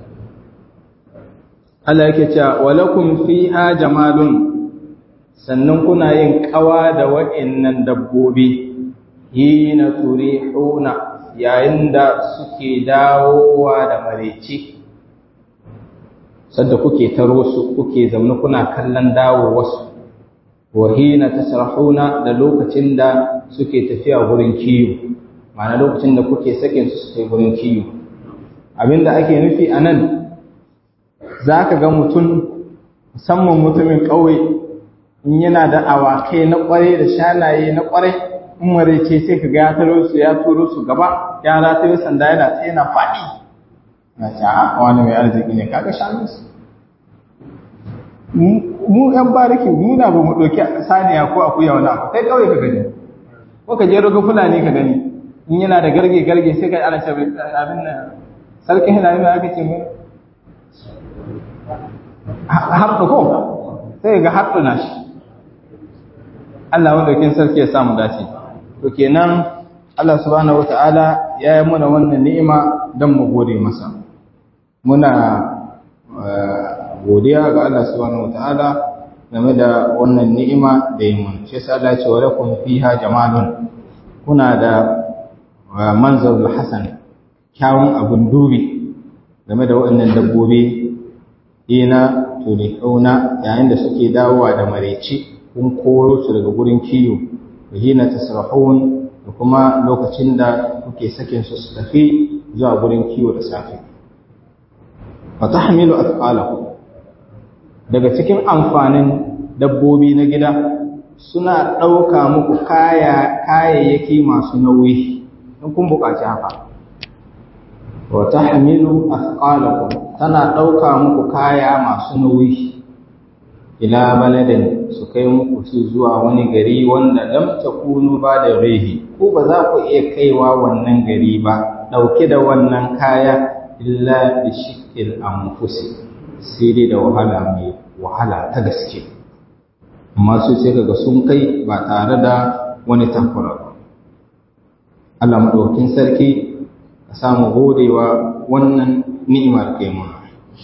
Allah yake cewa walakum fiha jamalun sannan kuna yin kawa da wa'annan dabbobi hina turihuna yayin da suke dawowa da mareci sadda kuke taro su kuke zaune kuna kallon dawo wasu wa hina tasrahuna da lokacin da suke tafiya gurin kiyo ma'ana lokacin da kuke sakin su su gurin kiyo abinda ake nufi anan za ka ga mutum musamman mutumin ƙauye in yana da awakai na ƙwarai da shanaye na ƙwarai in marece sai ka ga ya taro su ya turo su gaba ya rataye sanda yana tsaye na faɗi na ce a wani mai arziki ne kaga shanu su mu yan bariki mu na ba mu ɗauki saniya ko akuya wani abu kai ƙauye ka gani ko ka je roga fulani ka gani in yana da garge garge sai ka ana ce abin nan sarkin hilali mai aka ce mai harɗu ko sai ga harɗu na shi Allah wanda kin sarki ya samu dace to kenan Allah subhanahu wata'ala ya yi muna wannan ni'ima don mu gode masa muna godiya ga Allah subhanahu wata'ala game da wannan ni'ima da yi mun shi yasa Allah ya ce wa lakum fiha jamalun kuna da manzarul hasan kyawun abun dubi game da waɗannan dabbobi ina turihuna yayin da suke dawowa da mareci kun koro su daga gurin kiyo da hina tasrahun da kuma lokacin da kuke sakin su su tafi zuwa gurin kiyo da safe fa tahmilu athqalakum daga cikin amfanin dabbobi na gida suna ɗauka muku kaya kayayyaki masu nauyi in kun buƙaci haka wa tahmilu athqalakum tana ɗauka muku kaya masu nauyi ila baladin su kai muku su zuwa wani gari wanda lam takunu ba da rehi ko ba za ku iya kaiwa wannan gari ba ɗauke da wannan kaya illa bi shikil anfusi sai dai da wahala mai wahala ta gaske amma su sai kaga sun kai ba tare da wani takura ba Allah maɗaukin sarki ka samu godewa wannan ni'imar kai mu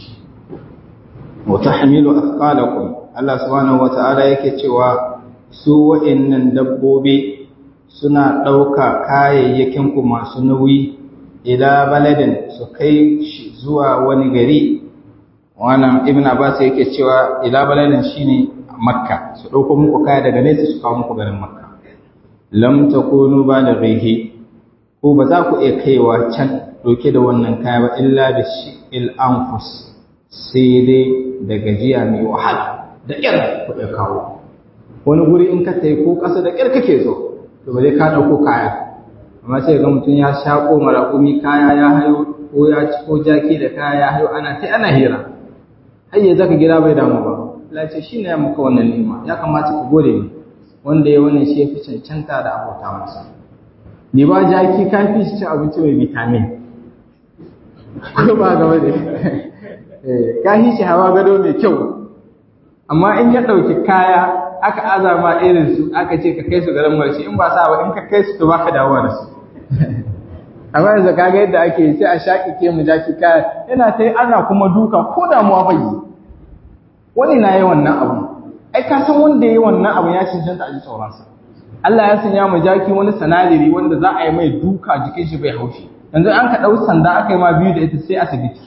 wa tahmilu athqalakum Allah subhanahu wata'ala yake cewa su wa'annan dabbobi suna ɗauka kayayyakin ku masu nauyi ila baladin su kai shi zuwa wani gari wannan ibn abbas yake cewa ila baladin shine makka su ɗauko muku kaya daga nesa su kawo muku garin makka lam takunu balighihi ko ba za ku iya kaiwa can doke da wannan kaya ba illa da shi'il anfus sai dai da gajiya mai wahala da ƙyar ku iya kawo wani guri in ka tai ko ƙasa da ƙyar kake zo to ba zai ka ɗauko kaya amma sai ga mutum ya shaƙo maraƙumi kaya ya hayo ko ya ci ko jaki da kaya ya hayo ana sai ana hira har ya zaka gida bai damu ba Allah ce shi ne ya maka wannan ni'ima ya kamata ka gode ni wanda ya wannan shi ya fi cancanta da abota masa ni ba jaki ka fi shi abinci mai vitamin ko ba ga wani ka fi shi hawa gado mai kyau amma in ya ɗauki kaya aka azama irin su aka ce ka kai su garin marshi in ba sa ba in ka kai su to baka dawowa da su amma yanzu kaga yadda ake sai a shaƙi ke mu jaki kaya yana ta yi ana kuma duka ko damuwa bai yi wani na yi wannan abu ai ka san wanda ya yi wannan abu ya cancanta a ji tsoronsa Allah ya sanya mu jaki wani sanadiri wanda za a yi mai duka jikin shi bai haushi yanzu an ka ɗau sanda aka yi ma biyu da ita sai asibiti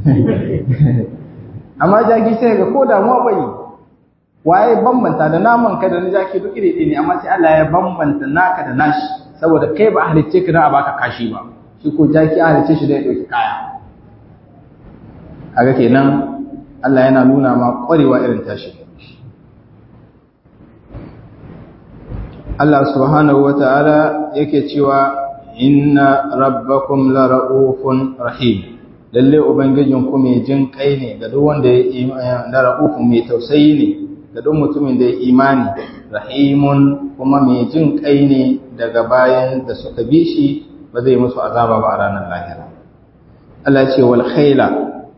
amma jaki sai ga ko damuwa bai yi waye bambanta da naman ka da na jaki duk iri ne amma sai Allah ya bambanta naka da nashi saboda kai ba a halicce ka na a baka kashi ba shi ko jaki a halicce shi da ya ɗauki kaya kaga kenan Allah yana nuna ma ƙwarewa irin tashi Allah subhanahu wa ta'ala yake cewa inna rabbakum la ra'ufun rahim lalle ubangijin ku mai jin kai ne ga duk wanda ya la ra'ufun mai tausayi ne ga duk mutumin da ya imani rahimun kuma mai jin kai ne daga bayan da suka bi shi ba zai musu azaba ba a ranar lahira Allah ce wal khaila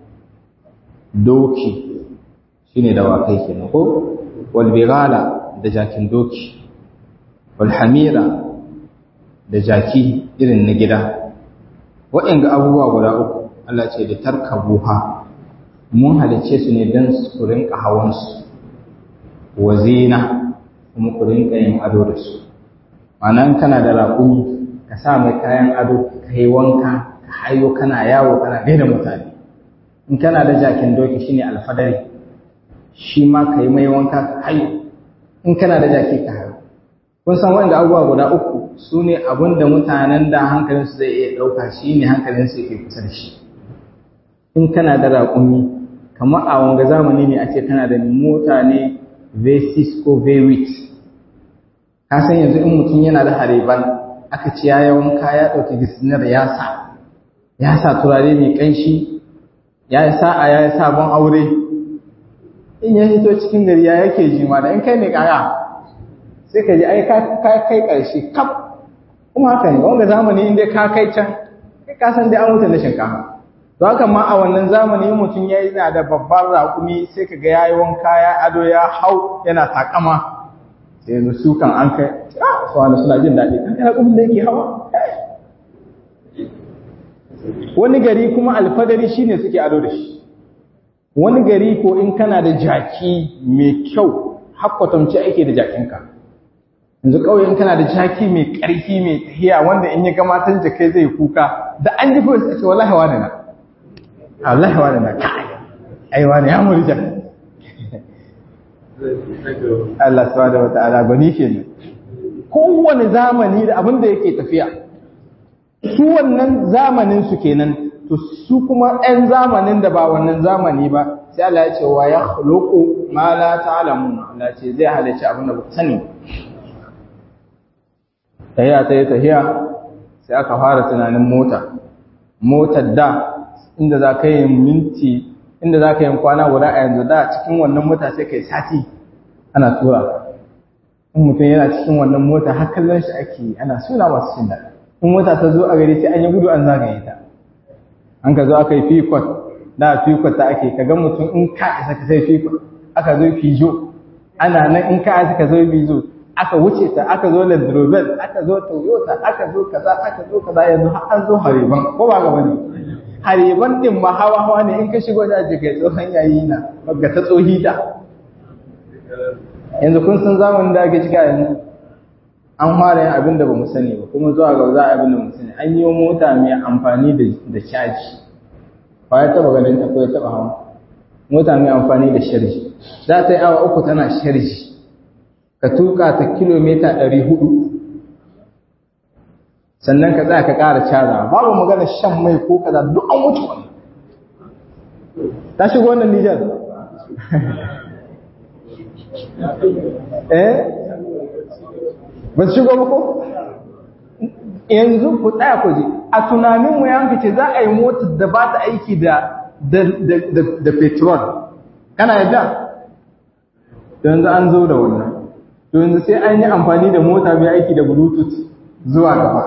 doki shine dawakai kenan ko wal bighala da jakin doki wal hamira da jaki irin na gida waɗanda abubuwa guda uku Allah ce da tarkabuha mun halice su ne don su rinka hawansu wa zina kuma ku rinka yin ado da su ma'anan kana da raƙumi ka sa mai kayan ado ka yi wanka ka hayo kana yawo kana gaida mutane in kana da jakin doki shine alfadari shi ma ka yi mai wanka ka hayo in kana da jaki ka hayo kun san wanda abubuwa guda uku su ne abin da mutanen da hankalinsu zai iya ɗauka shi ne hankalinsu yake kusa da shi in kana da raƙumi kamar a wanga zamani ne a ce kana da mota ne v6 ko v8 ka san yanzu in mutum yana da hareban aka ce ya wanka ya ɗauki gisinar ya sa ya sa turare mai ƙanshi ya yi sa'a ya yi sabon aure in ya hito cikin gari ya yake jima da in kai ne kaya sai ka ji ai ka kai ƙarshe kaf kuma haka ne wanda zamani inda ka kai can kai ka san dai an wuce na shinkafa to haka ma a wannan zamani mutum ya yi da babban raƙumi sai ka ga yayi wanka ya ado ya hau yana takama sai yanzu su kan an kai ah su wani suna jin daɗi kan kai raƙumin da yake hawa wani gari kuma alfadari shine suke ado da shi wani gari ko in kana da jaki mai kyau hakwatamci ake da jakinka yanzu ƙauyen kana da jaki mai ƙarfi mai tahiya wanda in ya ga matan jakai zai kuka da an ji kawai sai wallahi wani na wallahi wani na kai ai wani ya muri jaki Allah subhanahu wata'ala gani kenan kowane zamani da abin da yake tafiya su wannan zamanin su kenan to su kuma ɗan zamanin da ba wannan zamani ba sai Allah ya ce wa ya khluqu ma la ta'lamun Allah ce zai halice abin da ba sani tahiya ta yi tahiya sai aka fara tunanin mota motar da inda za ka yi minti inda za ka yi kwana guda a yanzu da cikin wannan mota sai ka yi sati ana tura in mutum yana cikin wannan mota har kallon shi ake ana suna masu cin daɗi in mota ta zo a gari sai an yi gudu an zagaye ta an ka zo aka yi fikot da fikot ta ake ka ga mutum in ka isa ka sai fikot aka zo fijo ana nan in ka aka zo bizo aka wuce ta aka zo Land Rover aka zo Toyota aka zo kaza aka zo kaza yanzu har an zo Hariban ko ba ga bane Hariban din ma hawa hawa ne in ka shigo da jikai tsohon yayi na ga ta tsohi ta yanzu kun san zamanin da ake cika yanzu an fara yin abin da ba mu sani ba kuma zuwa ga za a abin da mu sani an yi mota mai amfani da caji ba ya taba ganin ta ko ya taba hawa mota mai amfani da sharji za ta yi awa uku tana sharji ka tuka ta kilomita ɗari hudu sannan ka tsaya ka ƙara caza babu magana shan mai ko kaza duk an wuce wannan ta shigo wannan Nijar eh ba su shigo ba ko yanzu ku tsaya ku ji a tunanin mu yanka ce za a yi motar da ba ta aiki da da petrol kana yadda yanzu an zo da wannan to yanzu sai an yi amfani da mota mai aiki da bluetooth zuwa gaba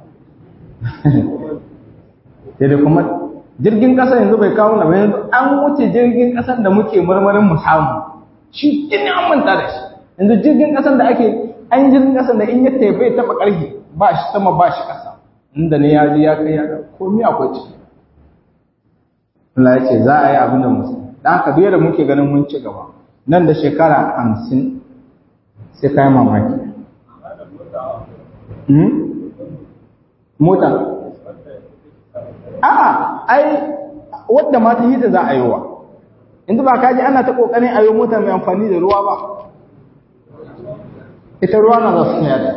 sai da kuma jirgin ƙasa yanzu bai kawo na ba yanzu an wuce jirgin ƙasan da muke marmarin mu samu shi in an manta da shi yanzu jirgin ƙasan da ake an jirgin ƙasan da in ya tafi bai taɓa ƙarfi ba shi sama ba shi ƙasa inda ne ya ji ya kai ya ga komai akwai ciki Allah ya ce za a yi abin da musu da haka biyar da muke ganin mun ci gaba nan da shekara hamsin sai kayan mamaki mota a'a ai wadda ma ta hita za a yi wa inda ba kaji ana ta kokarin a yi mota mai amfani da ruwa ba ita ruwa na za su yada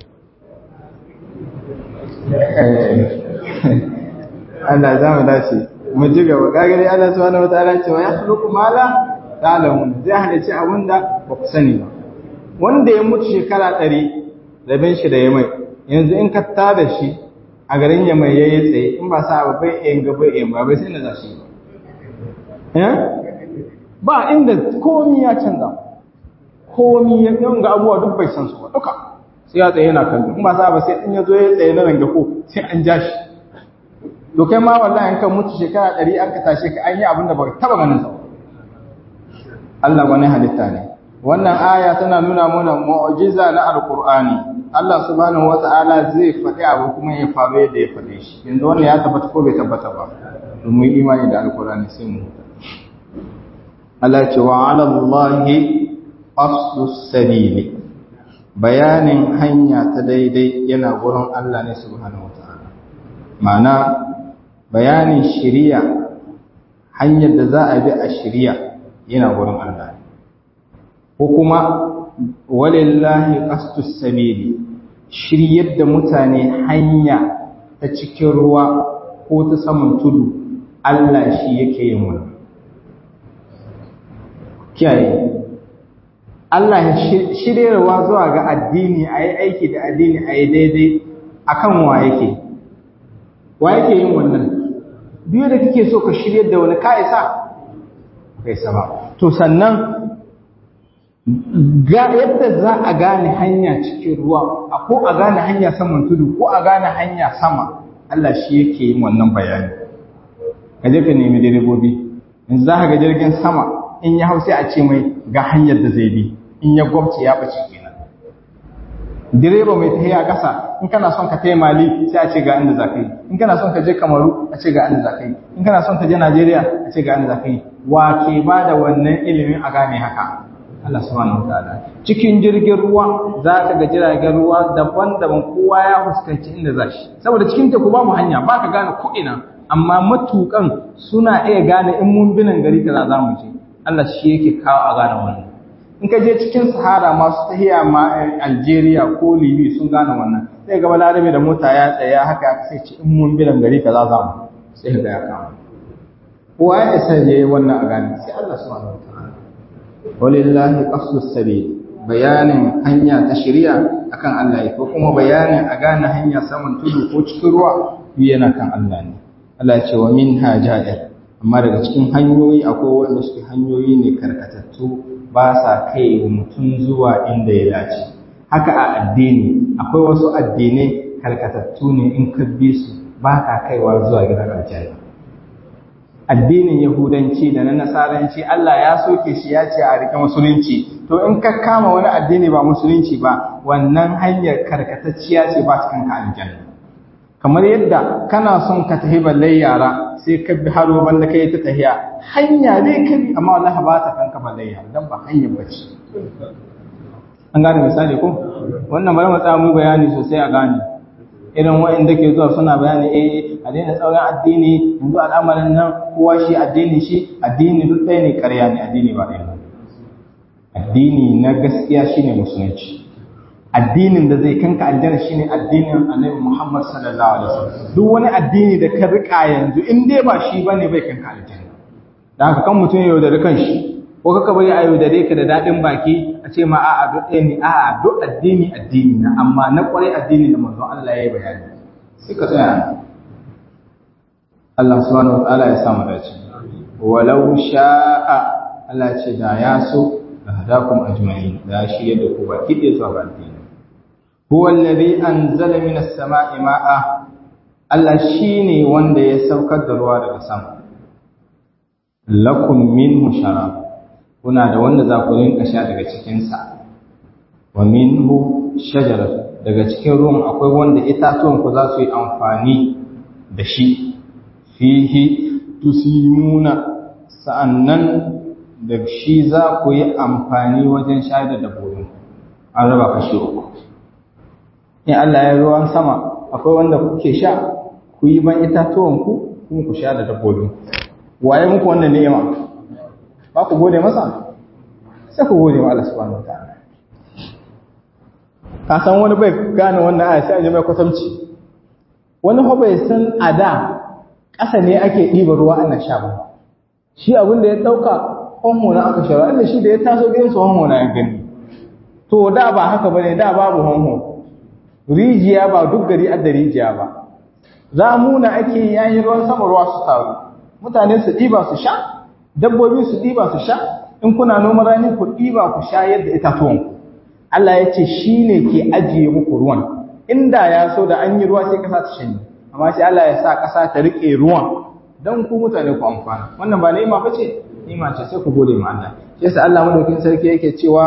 Allah za mu dace mu ji gaba gagari Allah subhanahu wataala cewa ya khluqu ma la ta'lamun zai halice abinda ba ku sani ba wanda ya mutu shekara ɗari rabin shi da ya mai yanzu in ka tada shi a garin ya mai yayi tsaye in ba sa ba bai yin gaba yin ba bai sai na za shi ba ba inda komi ya canza komi ya ga abubuwa duk bai san su ba duka sai ya tsaye yana kallo in ba sa ba sai in ya zo ya tsaye na ranga ko sai an ja shi to kai ma wallahi in ka mutu shekara ɗari an ka tashe ka an yi abin da ba taba ganin sa Allah wani halitta ne wannan aya tana nuna mana mu'jiza na alqur'ani Allah subhanahu wata'ala zai faɗi abu kuma ya faru yadda ya faɗe shi yanzu wannan ya tabbata ko bai tabbata ba domin imani da alqur'ani sai mu Allah ce wa 'ala Allahi aslus sabili bayanin hanya ta daidai yana gurin Allah ne subhanahu wata'ala ma'ana bayanin shiriya hanyar da za a bi a shiriya yana gurin Allah ko kuma walillahi qastus sabili shiryar da mutane hanya ta cikin ruwa ko ta saman tudu Allah shi yake yin wannan kiyaye Allah ya shiryarwa zuwa ga addini a yi aiki da addini a yi daidai akan wa yake wa yake yin wannan biyu da kake so ka shiryar da wani ka isa kai sama to sannan ga yadda za a gane hanya cikin ruwa ko a gane hanya saman tudu ko a gane hanya sama Allah shi yake yin wannan bayani ka je ka nemi direbobi yanzu za ka ga jirgin sama in ya hau sai a ce mai ga hanyar da zai bi in ya gwamce ya bace kenan direba mai tafiya ƙasa in kana son ka taya mali sai a ce ga inda za ka yi in kana son ka je kamaru a ce ga inda za ka yi in kana son ka je najeriya a ce ga inda za ka yi wa ke ba da wannan ilimin a gane haka Allah subhanahu wataala cikin jirgin ruwa za ka ga jiragen ruwa daban-daban kowa ya fuskanci inda za shi saboda cikin teku babu hanya ba ka gane ko ina amma matukan suna iya gane in mun binan gari kaza za mu je Allah shi yake kawo a gane wannan in ka je cikin sahara masu tahiya ma Algeria ko Libya sun gane wannan sai ga balarabe da mota ya tsaya haka sai ce in mun binan gari kaza za mu sai ga ya kama kowa ya isa je wannan a gane sai Allah subhanahu wataala walillahi qasdus sabil bayanin hanya ta shari'a akan Allah ko kuma bayanin a gane hanya saman tudu ko cikin ruwa yana kan Allah ne Allah ya ce wa minha ja'ir amma daga cikin hanyoyi akwai wanda suke hanyoyi ne karkatattu ba sa kai mutum zuwa inda ya dace haka a addini akwai wasu addinai karkatattu ne in ka bi su ba ka kaiwa zuwa gidan aljanna addinin yahudanci da na nasaranci Allah ya soke shi ya ce a rike musulunci to in ka kama wani addini ba musulunci ba wannan hanyar karkatacciya ce ba cikin ka aljanna kamar yadda kana son ka tafi balle yara sai ka bi haro banda kai ta tahiya hanya dai ka bi amma wallahi ba ta kanka balle yara dan ba hanyar bace an gane misali ko wannan bari mu tsaya mu bayani sosai a gane irin wa'inda ke zuwa suna bayani eh a daina tsauran addini yanzu al'amarin nan kowa shi addini shi addini duk ɗaya ne ƙarya ne addini ba ɗaya addini na gaskiya shine musulunci addinin da zai kanka aljanna shine addinin annabi Muhammad sallallahu alaihi wasallam duk wani addini da ka rika yanzu in dai ba shi bane bai kanka aljanna dan haka kan mutum yau da rikan shi ko kaka bari a yau da ka da dadin baki a ce ma a'a duk ɗaya ne a'a duk addini addini na amma na kwarai addini da manzon Allah ya yi bayani sai ka tsaya Allah subhanahu wa ta'ala ya samu dace walau sha'a Allah ce da ya so da hadakum ajma'in da shi yadda ku ba kide zuwa ga addini huwa alladhi anzala minas sama'i ma'a Allah shine wanda ya saukar da ruwa daga sama lakum minhu sharab kuna da wanda za ku rinka sha daga cikin sa wa minhu shajarat daga cikin ruwan akwai wanda itatuwan ku za su yi amfani da shi fihi tusimuna sa'annan da shi za ku yi amfani wajen shayar da dabbobin an raba kashi uku in Allah ya ruwan sama akwai wanda kuke sha ku yi ban itatuwanku kuma ku sha da dabbobin waye muku wannan ni'ima ba ku gode masa sai ku gode wa Allah subhanahu wataala ka san wani bai gane wannan aya sai an yi mai kwatamci wani ho bai san a da ƙasa ne ake ɗiba ruwa ana sha ba shi abin da ya ɗauka honho na aka shara inda shi da ya taso gidansu honho na ya gani to da ba haka bane da babu honho rijiya ba duk gari adda rijiya ba zamuna ake yayin ruwan sama ruwa su taru mutane su ɗiba su sha dabbobi su ɗiba su sha in kuna noman rani ku ɗiba ku sha yadda itatuwan ku Allah ya ce shi ne ke ajiye muku ruwan inda ya so da an yi ruwa sai ƙasa ta shanye amma sai Allah ya sa ƙasa ta riƙe ruwan don ku mutane ku amfana wannan ba ni'ima ba ce ni'ima ce sai ku gode ma Allah shi yasa Allah madaukin sarki yake cewa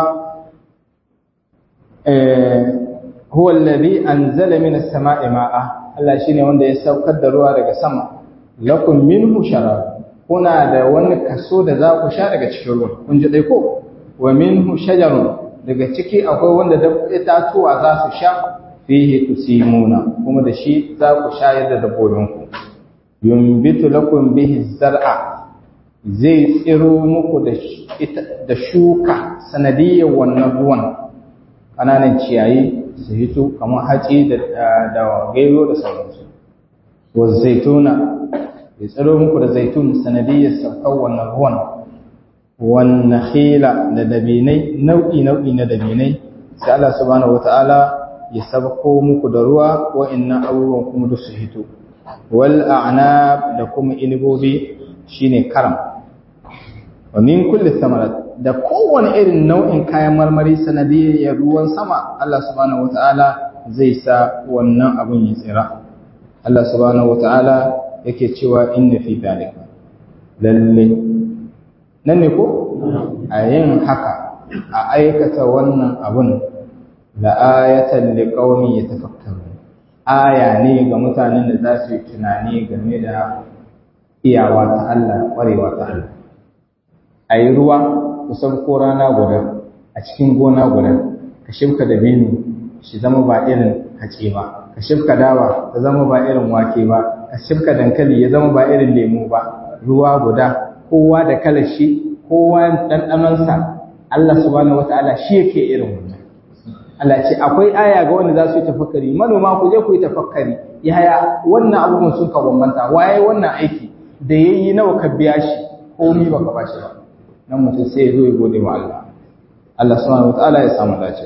eh huwa alladhi anzala minas sama'i ma'a Allah shine wanda ya saukar da ruwa daga sama lakum minhu sharab kuna da wani kaso da za ku sha daga cikin ruwan kun ji dai ko wa minhu shajarun daga ciki akwai wanda da itatuwa za su sha fihi tusimuna kuma da shi za ku shayar da dabbobinku yumbitu lakum bihi zar'a zai tsiro muku da shuka sanadiyyar wannan ruwan ƙananan ciyayi su hito kamar haci da gairo da sauransu wa zaituna ya tsiro muku da zaitun sanadiyyar saukar wannan ruwan wannan khila da dabinai nau'i nau'i na dabinai sai Allah subhanahu wata'ala ya sabko muku da ruwa wa'annan abubuwan kuma duk su hito wal a'nab da kuma inibobi shine karam wa min kulli thamarat da kowane irin nau'in kayan marmari sanadiyyar ruwan sama Allah subhanahu wata'ala zai sa wannan abun ya tsira Allah subhanahu wata'ala yake cewa inna fi dhalika lalle nan ne ko a yin haka a aikata wannan abun la ayatan liqaumin yatafakkarun aya ne ga mutanen da za su yi tunani game da iyawa ta Allah kwarewa ta Allah ayi ruwa kusan ko rana guda a cikin gona guda ka shimka da binu shi zama ba irin hace ba ka shimka dawa ta zama ba irin wake ba ka shimka dankali ya zama ba irin lemu ba ruwa guda kowa da kalar shi kowa ɗanɗanonsa Allah subhanahu wata'ala shi yake irin wannan Allah ce akwai aya ga wanda za su yi tafakkari manoma ku je ku yi tafakkari yaya wannan abubuwan sun ka bambanta waye wannan aiki da yayi nawa ka biya shi komai baka ba shi ba nan mutum sai ya zo ya gode wa Allah Allah subhanahu wata'ala ya samu dace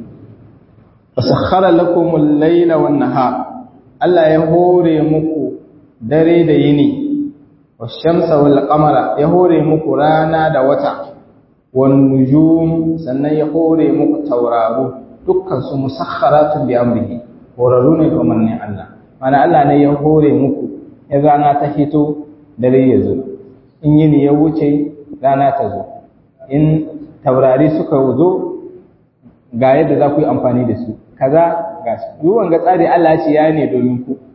fasakhara lakum al-layla wan-nahar Allah ya hore muku dare da yini washamsa wal qamara ya hore muku rana da wata wan nujum sannan ya hore muku tauraro dukkan su musakharatun bi amrihi horaru ne ga manne Allah mana Allah ne ya hore muku in rana ta fito dare ya zo in yini ya wuce rana ta zo in taurari suka zo ga yadda za ku yi amfani da su kaza ga su yi wanga tsari Allah ce ya ne domin ku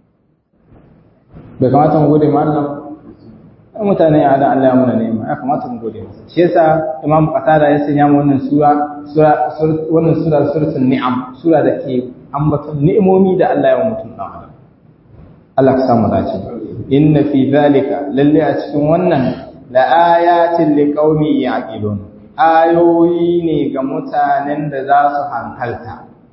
bai kamata mu gode ma Allah mutane ya da Allah ya muna nema ya kamata mu gode masa shi yasa Imam Qatada ya sanya mu wannan sura sura wannan sura suratul ni'am sura da ke ambaton ni'imomi da Allah ya mutum dan adam Allah ka samu dace inna fi zalika lalle a cikin wannan la ayatin liqaumi yaqilun ayoyi ne ga mutanen da za su hankalta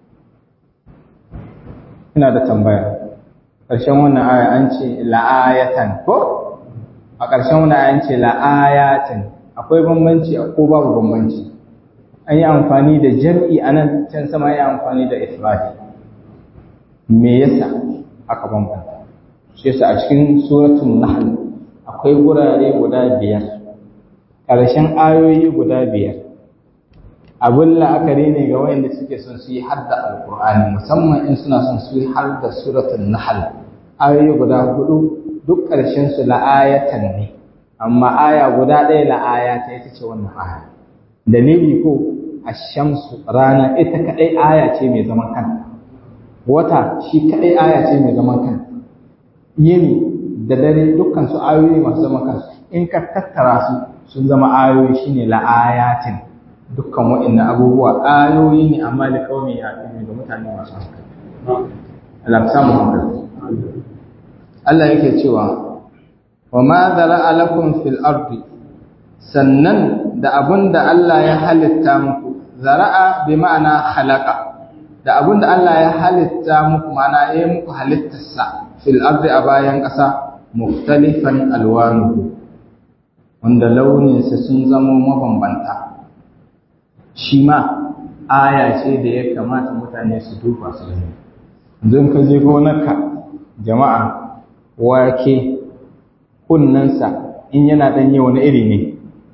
ina da tambaya ƙarshen wannan aya an ce la'ayatan ko a ƙarshen wannan aya an ce la'ayatin akwai bambanci ko babu bambanci an yi amfani da jam'i a nan can sama ya amfani da ifradi me yasa aka bambanta shi yasa a cikin suratul nahl akwai gurare guda biyar ƙarshen ayoyi guda biyar abin la'akari ne ga wayanda suke son su yi hadda alkur'ani musamman in suna son su yi hadda suratul nahl ayoyi guda hudu duk ƙarshen su la'ayatan ne amma aya guda ɗaya la'ayata ita ce wannan aya dalili ko ashamsu rana ita kadai aya ce mai zaman kanta wata shi kadai aya ce mai zaman kanta yini da dare dukkan su ayoyi masu zaman kansu in ka tattara su sun zama ayoyi shine la'ayatin dukkan waɗannan abubuwa ayoyi ne amma da kawai ya ɗaya ga mutane masu hankali Allah samu hankali Allah yake cewa wa ma zara'a lakum fil ardi sannan da abun da Allah ya halitta muku zara'a bi ma'ana khalaqa da abun da Allah ya halitta muku ma'ana ya muku halittarsa fil ardi a bayan ƙasa muftalifan alwanuhu wanda launinsa sun zama mabambanta shi ma aya ce da ya kamata mutane su duba su gani don ka je gonarka jama'a wake kunnensa in yana ɗanye wani iri ne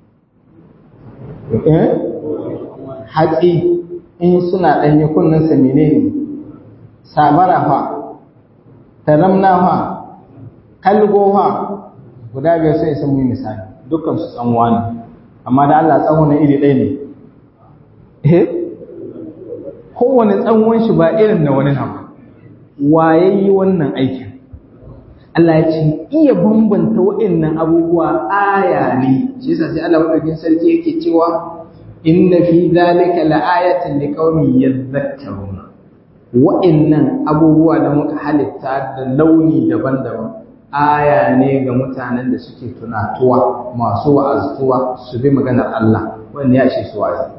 hatsi in suna ɗanye kunnensa mene ne sabara fa taramna fa kalgo fa guda biyar sai sun yi misali dukkan su tsanwa ne amma da Allah tsanwa na iri ɗaya ne eh kowane tsanwan shi ba irin na wani nan waye yi wannan aikin Allah ya ce iya bambanta waɗannan abubuwa aya ne shi yasa sai Allah madaukakin sarki yake cewa inna fi dhalika la'ayatan liqaumin yadhakkaruna wa'annan abubuwa da muka halitta da launi daban-daban aya ne ga mutanen da suke tunatuwa masu wa'aztuwa su bi maganar Allah wanda ya ce su wa'azi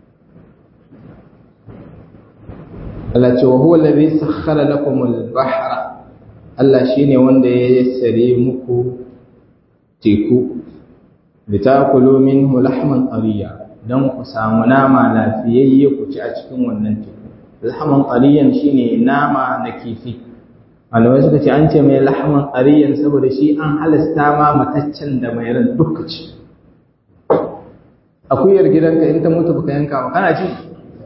Allah ce wa huwa allazi sakhkhara lakum al-bahra Allah shine wanda ya yassare muku teku litakulu minhu lahman tariya dan ku samu nama lafiyayye ku ci a cikin wannan teku lahman tariyan shine nama na kifi malamai suka ce an ce mai lahman tariyan saboda shi an halasta ma mataccen da mai ran duka ci akuyar gidanka in ta mutu baka yanka ba kana ci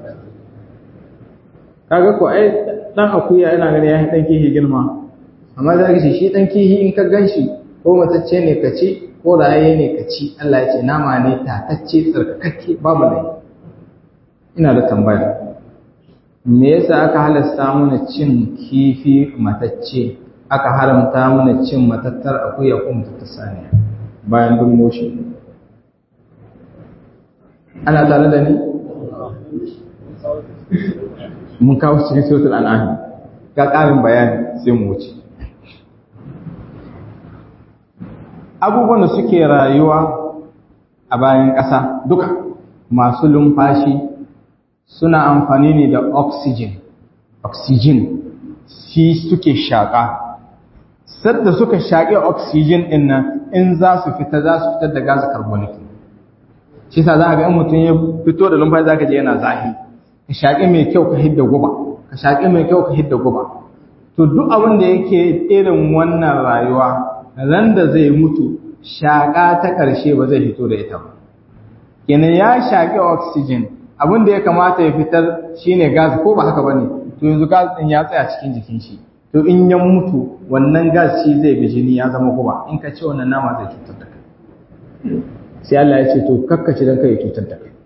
kaga ko ai dan akuya yana gani ya dan kihi girma amma za ka ce shi dan kihi in ka ganshi ko matacce ne ka ci ko raye ne ka ci Allah ya ce nama ne tatacce tsarkakakke babu lai ina da tambaya me yasa aka halasta mana cin kifi matacce aka haramta mana cin matattar akuya ko matattar saniya bayan dun moshi ana tare da ni mun kawo cikin suratul an'am ga ƙarin bayani sai mu wuce abubuwan da suke rayuwa a bayan ƙasa duka masu lumfashi suna amfani ne da oxygen oxygen shi suke shaƙa sadda suka shaƙi oxygen ɗin nan in za su fita za su fitar da gas carbonic shi sa za a ga in mutum ya fito da lumfashi za ka je yana zahi ka shaƙi mai kyau ka hidda guba ka shaƙi mai kyau ka hidda guba to duk abin da yake irin wannan rayuwa ran da zai mutu shaƙa ta ƙarshe ba zai fito da ita ba kenan ya shaƙi oxygen abin da ya kamata ya fitar shine gas ko ba haka bane to yanzu gas din ya tsaya cikin jikin shi to in ya mutu wannan gas shi zai bi jini ya zama guba in ka ci wannan nama zai cutar da kai sai Allah ya ce to kakkaci don kai cutar da kai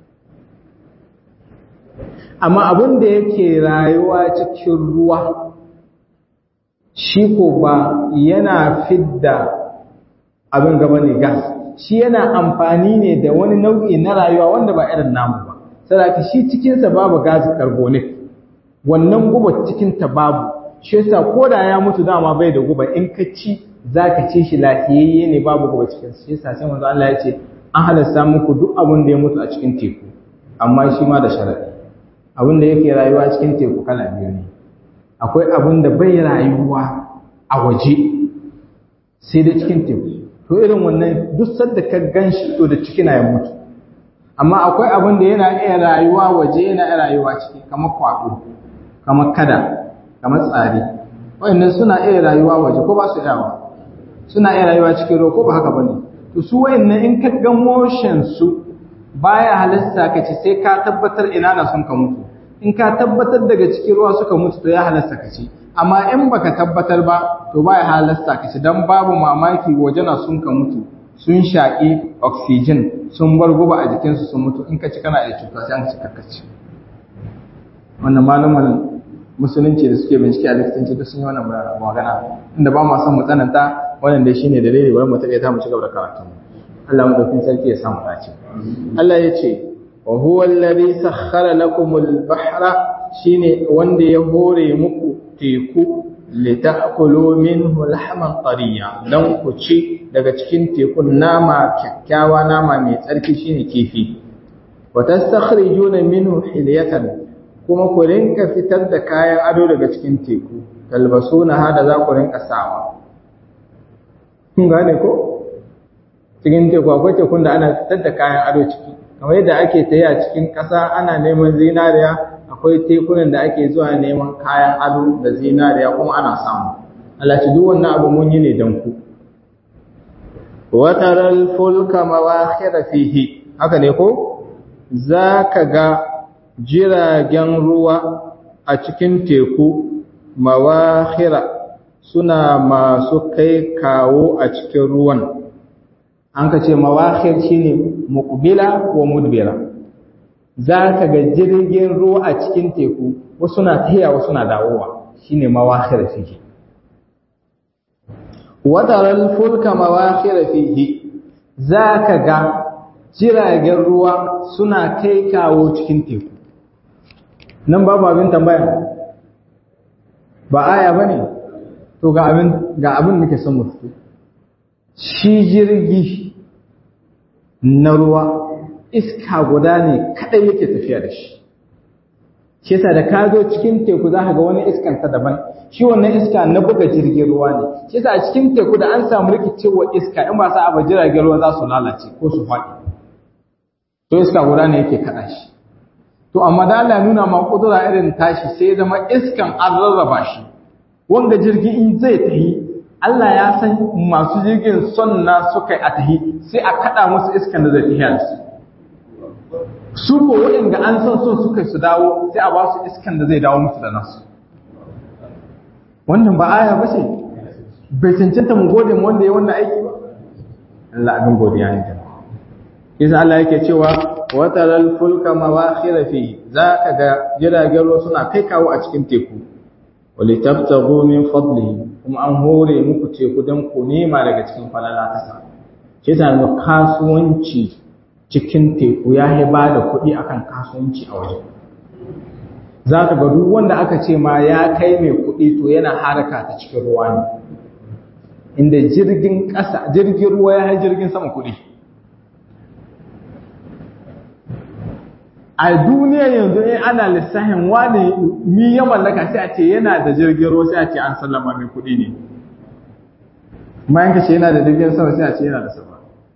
amma abin da yake rayuwa cikin ruwa shi ko ba yana fidda abin gaba ne gas shi yana amfani ne da wani nau'i na rayuwa wanda ba irin namu ba saboda shi cikinsa babu gas carbonic wannan guba cikinta babu shi yasa ko da ya mutu dama bai da guba in ka ci zaka ci shi lafiyayye ne babu guba cikin shi yasa sai manzo Allah ya ce an halasta muku duk abin da ya mutu a cikin teku amma shi ma da sharadi abin da yake rayuwa cikin teku kala biyu ne akwai abin da bai rayuwa a waje sai da cikin teku to irin wannan duk sadda ka gan shi to da ciki na ya mutu amma akwai abin da yana iya rayuwa waje yana iya rayuwa ciki kamar kwaɗo kamar kada kamar tsari wayannan suna iya rayuwa waje ko ba su yawa suna iya rayuwa cikin ruwa ko ba haka bane to su wayannan in ka ga motion su baya halasta ka ci sai ka tabbatar ina na son ka mutu in ka tabbatar daga cikin ruwa suka mutu to ya halasta ka ci amma in baka tabbatar ba to baya halasta ka ci dan babu mamaki waje na sun ka mutu sun shaƙi oxygen sun bar guba a jikinsu sun mutu in ka ci kana iya cuta sai an ci kakkaci wannan malaman musulunci da suke bincike a likitanci duk sun yi wannan magana inda ba ma son mu tsananta wannan dai shine dalili bari mu taɓa ta mu ci gaba da karatu Allah mu daukin sarki ya samu dace Allah ya ce wa huwa alladhi sakhkhara lakum al-bahra shine wanda ya hore muku teku litakulu minhu lahman tariya dan ku ci daga cikin tekun nama kyakkyawa nama mai tsarki shine kifi wa tastakhrijuna minhu hilyatan kuma ku rinka fitar da kayan ado daga cikin teku talbasuna hada za ku rinka sawa kun gane ko cikin teku akwai tekun da ana fitar da kayan ado ciki kamar yadda ake tayi a cikin ƙasa ana neman zinariya akwai tekunan da ake zuwa neman kayan ado da zinariya kuma ana samu Allah ci duk wannan abu mun yi ne dan ku wa taral fulka mawakhira fihi haka ne ko zaka ga jiragen ruwa a cikin teku mawakhira suna masu kai kawo a cikin ruwan an ka ce mawakhir shine muqbila wa mudbira za ka ga jirgin ruwa a cikin teku wasu na tahiya wasu na dawowa shine mawakhir fihi wadaral fulka mawakhir fihi za ka ga jiragen ruwa suna kai kawo cikin teku nan babu abin tambaya ba aya bane to ga abin ga abin muke son mu fito shi jirgi na ruwa iska guda ne kadai yake tafiya da shi shi yasa da ka zo cikin teku za ka ga wani iskan ta daban shi wannan iska na buga jirgin ruwa ne shi yasa a cikin teku da an samu rikicewa iska in ba sa abu jiragen ruwa za su lalace ko su faɗi to iska guda ne yake kaɗa shi to amma da Allah nuna ma kudura irin tashi sai ya zama iskan an rarraba shi wanda jirgi in zai tahi Allah ya san masu jirgin son na suka a tahi sai a kada musu iskan da zai tahi da su su ko waɗanda an san son suka su dawo sai a ba su iskan da zai dawo musu da nasu wannan ba aya ba ce bai cancanta mu gode mu wanda ya wannan aiki ba Allah abin godiya ne jama'a Isa Allah yake cewa wataral fulka mawakhira fi za ka ga jiragen ruwa suna kai kawo a cikin teku walitabtaghu min fadlihi kuma an hore muku teku don ku nema daga cikin falala kasa ce ta ga kasuwanci cikin teku ya yi ba da kuɗi akan kasuwanci a waje za ka ga duk wanda aka ce ma ya kai mai kuɗi to yana haraka ta cikin ruwa ne inda jirgin ƙasa jirgin ruwa ya yi jirgin sama kuɗi a duniya yanzu in ana lissafin wani mi ya mallaka sai a ce yana da jirgin ruwa sai a ce an sallama mai kuɗi ne bayan ka ce yana da jirgin sama sai a ce yana da sama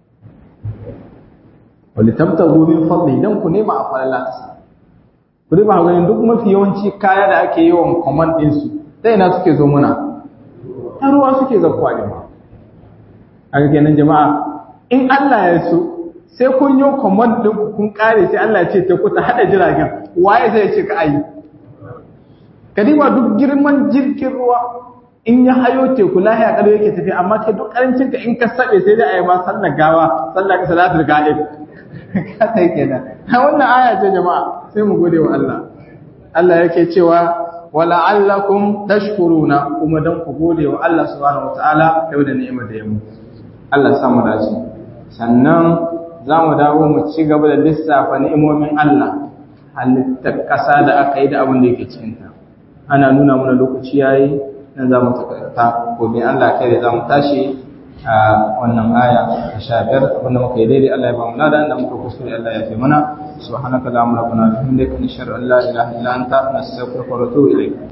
wani tabtaru min fadli dan ku nema a falala ta sa ku riba ganin duk mafi yawanci kaya da ake yawan command din su ta ina suke zo muna ta ruwa suke zakkuwa ne ma a kenan jama'a in Allah ya so sai kun yi command din ku kun kare sai Allah ya ce ta kuta hada jiragen waye zai ce ka ayi kadiba duk girman jirgin ruwa in ya hayo teku lahiya kalo yake tafi amma kai duk karancin ka in ka sabe sai dai a yi ma sallar gawa sallar ka salatul ga'ib ka sai kenan ha wannan aya ce jama'a sai mu gode wa Allah Allah yake cewa wala'allakum tashkuruna kuma dan ku gode wa Allah subhanahu wataala yau da ni'imar da ya mu Allah ya samu dace sannan za mu dawo mu ci gaba da lissafa ni'imomin Allah halittar ƙasa da aka yi da abin da yake cikinta ana nuna mana lokaci yayi nan za mu takarta gobe Allah kai da za mu tashi a wannan aya ta sha biyar abinda muka yi daidai Allah ya ba mu lada da muka kuskure Allah ya fi mana subhanaka allahumma rabbana bihamdika nashhadu an la ilaha illa anta nastaghfiruka wa natubu ilayk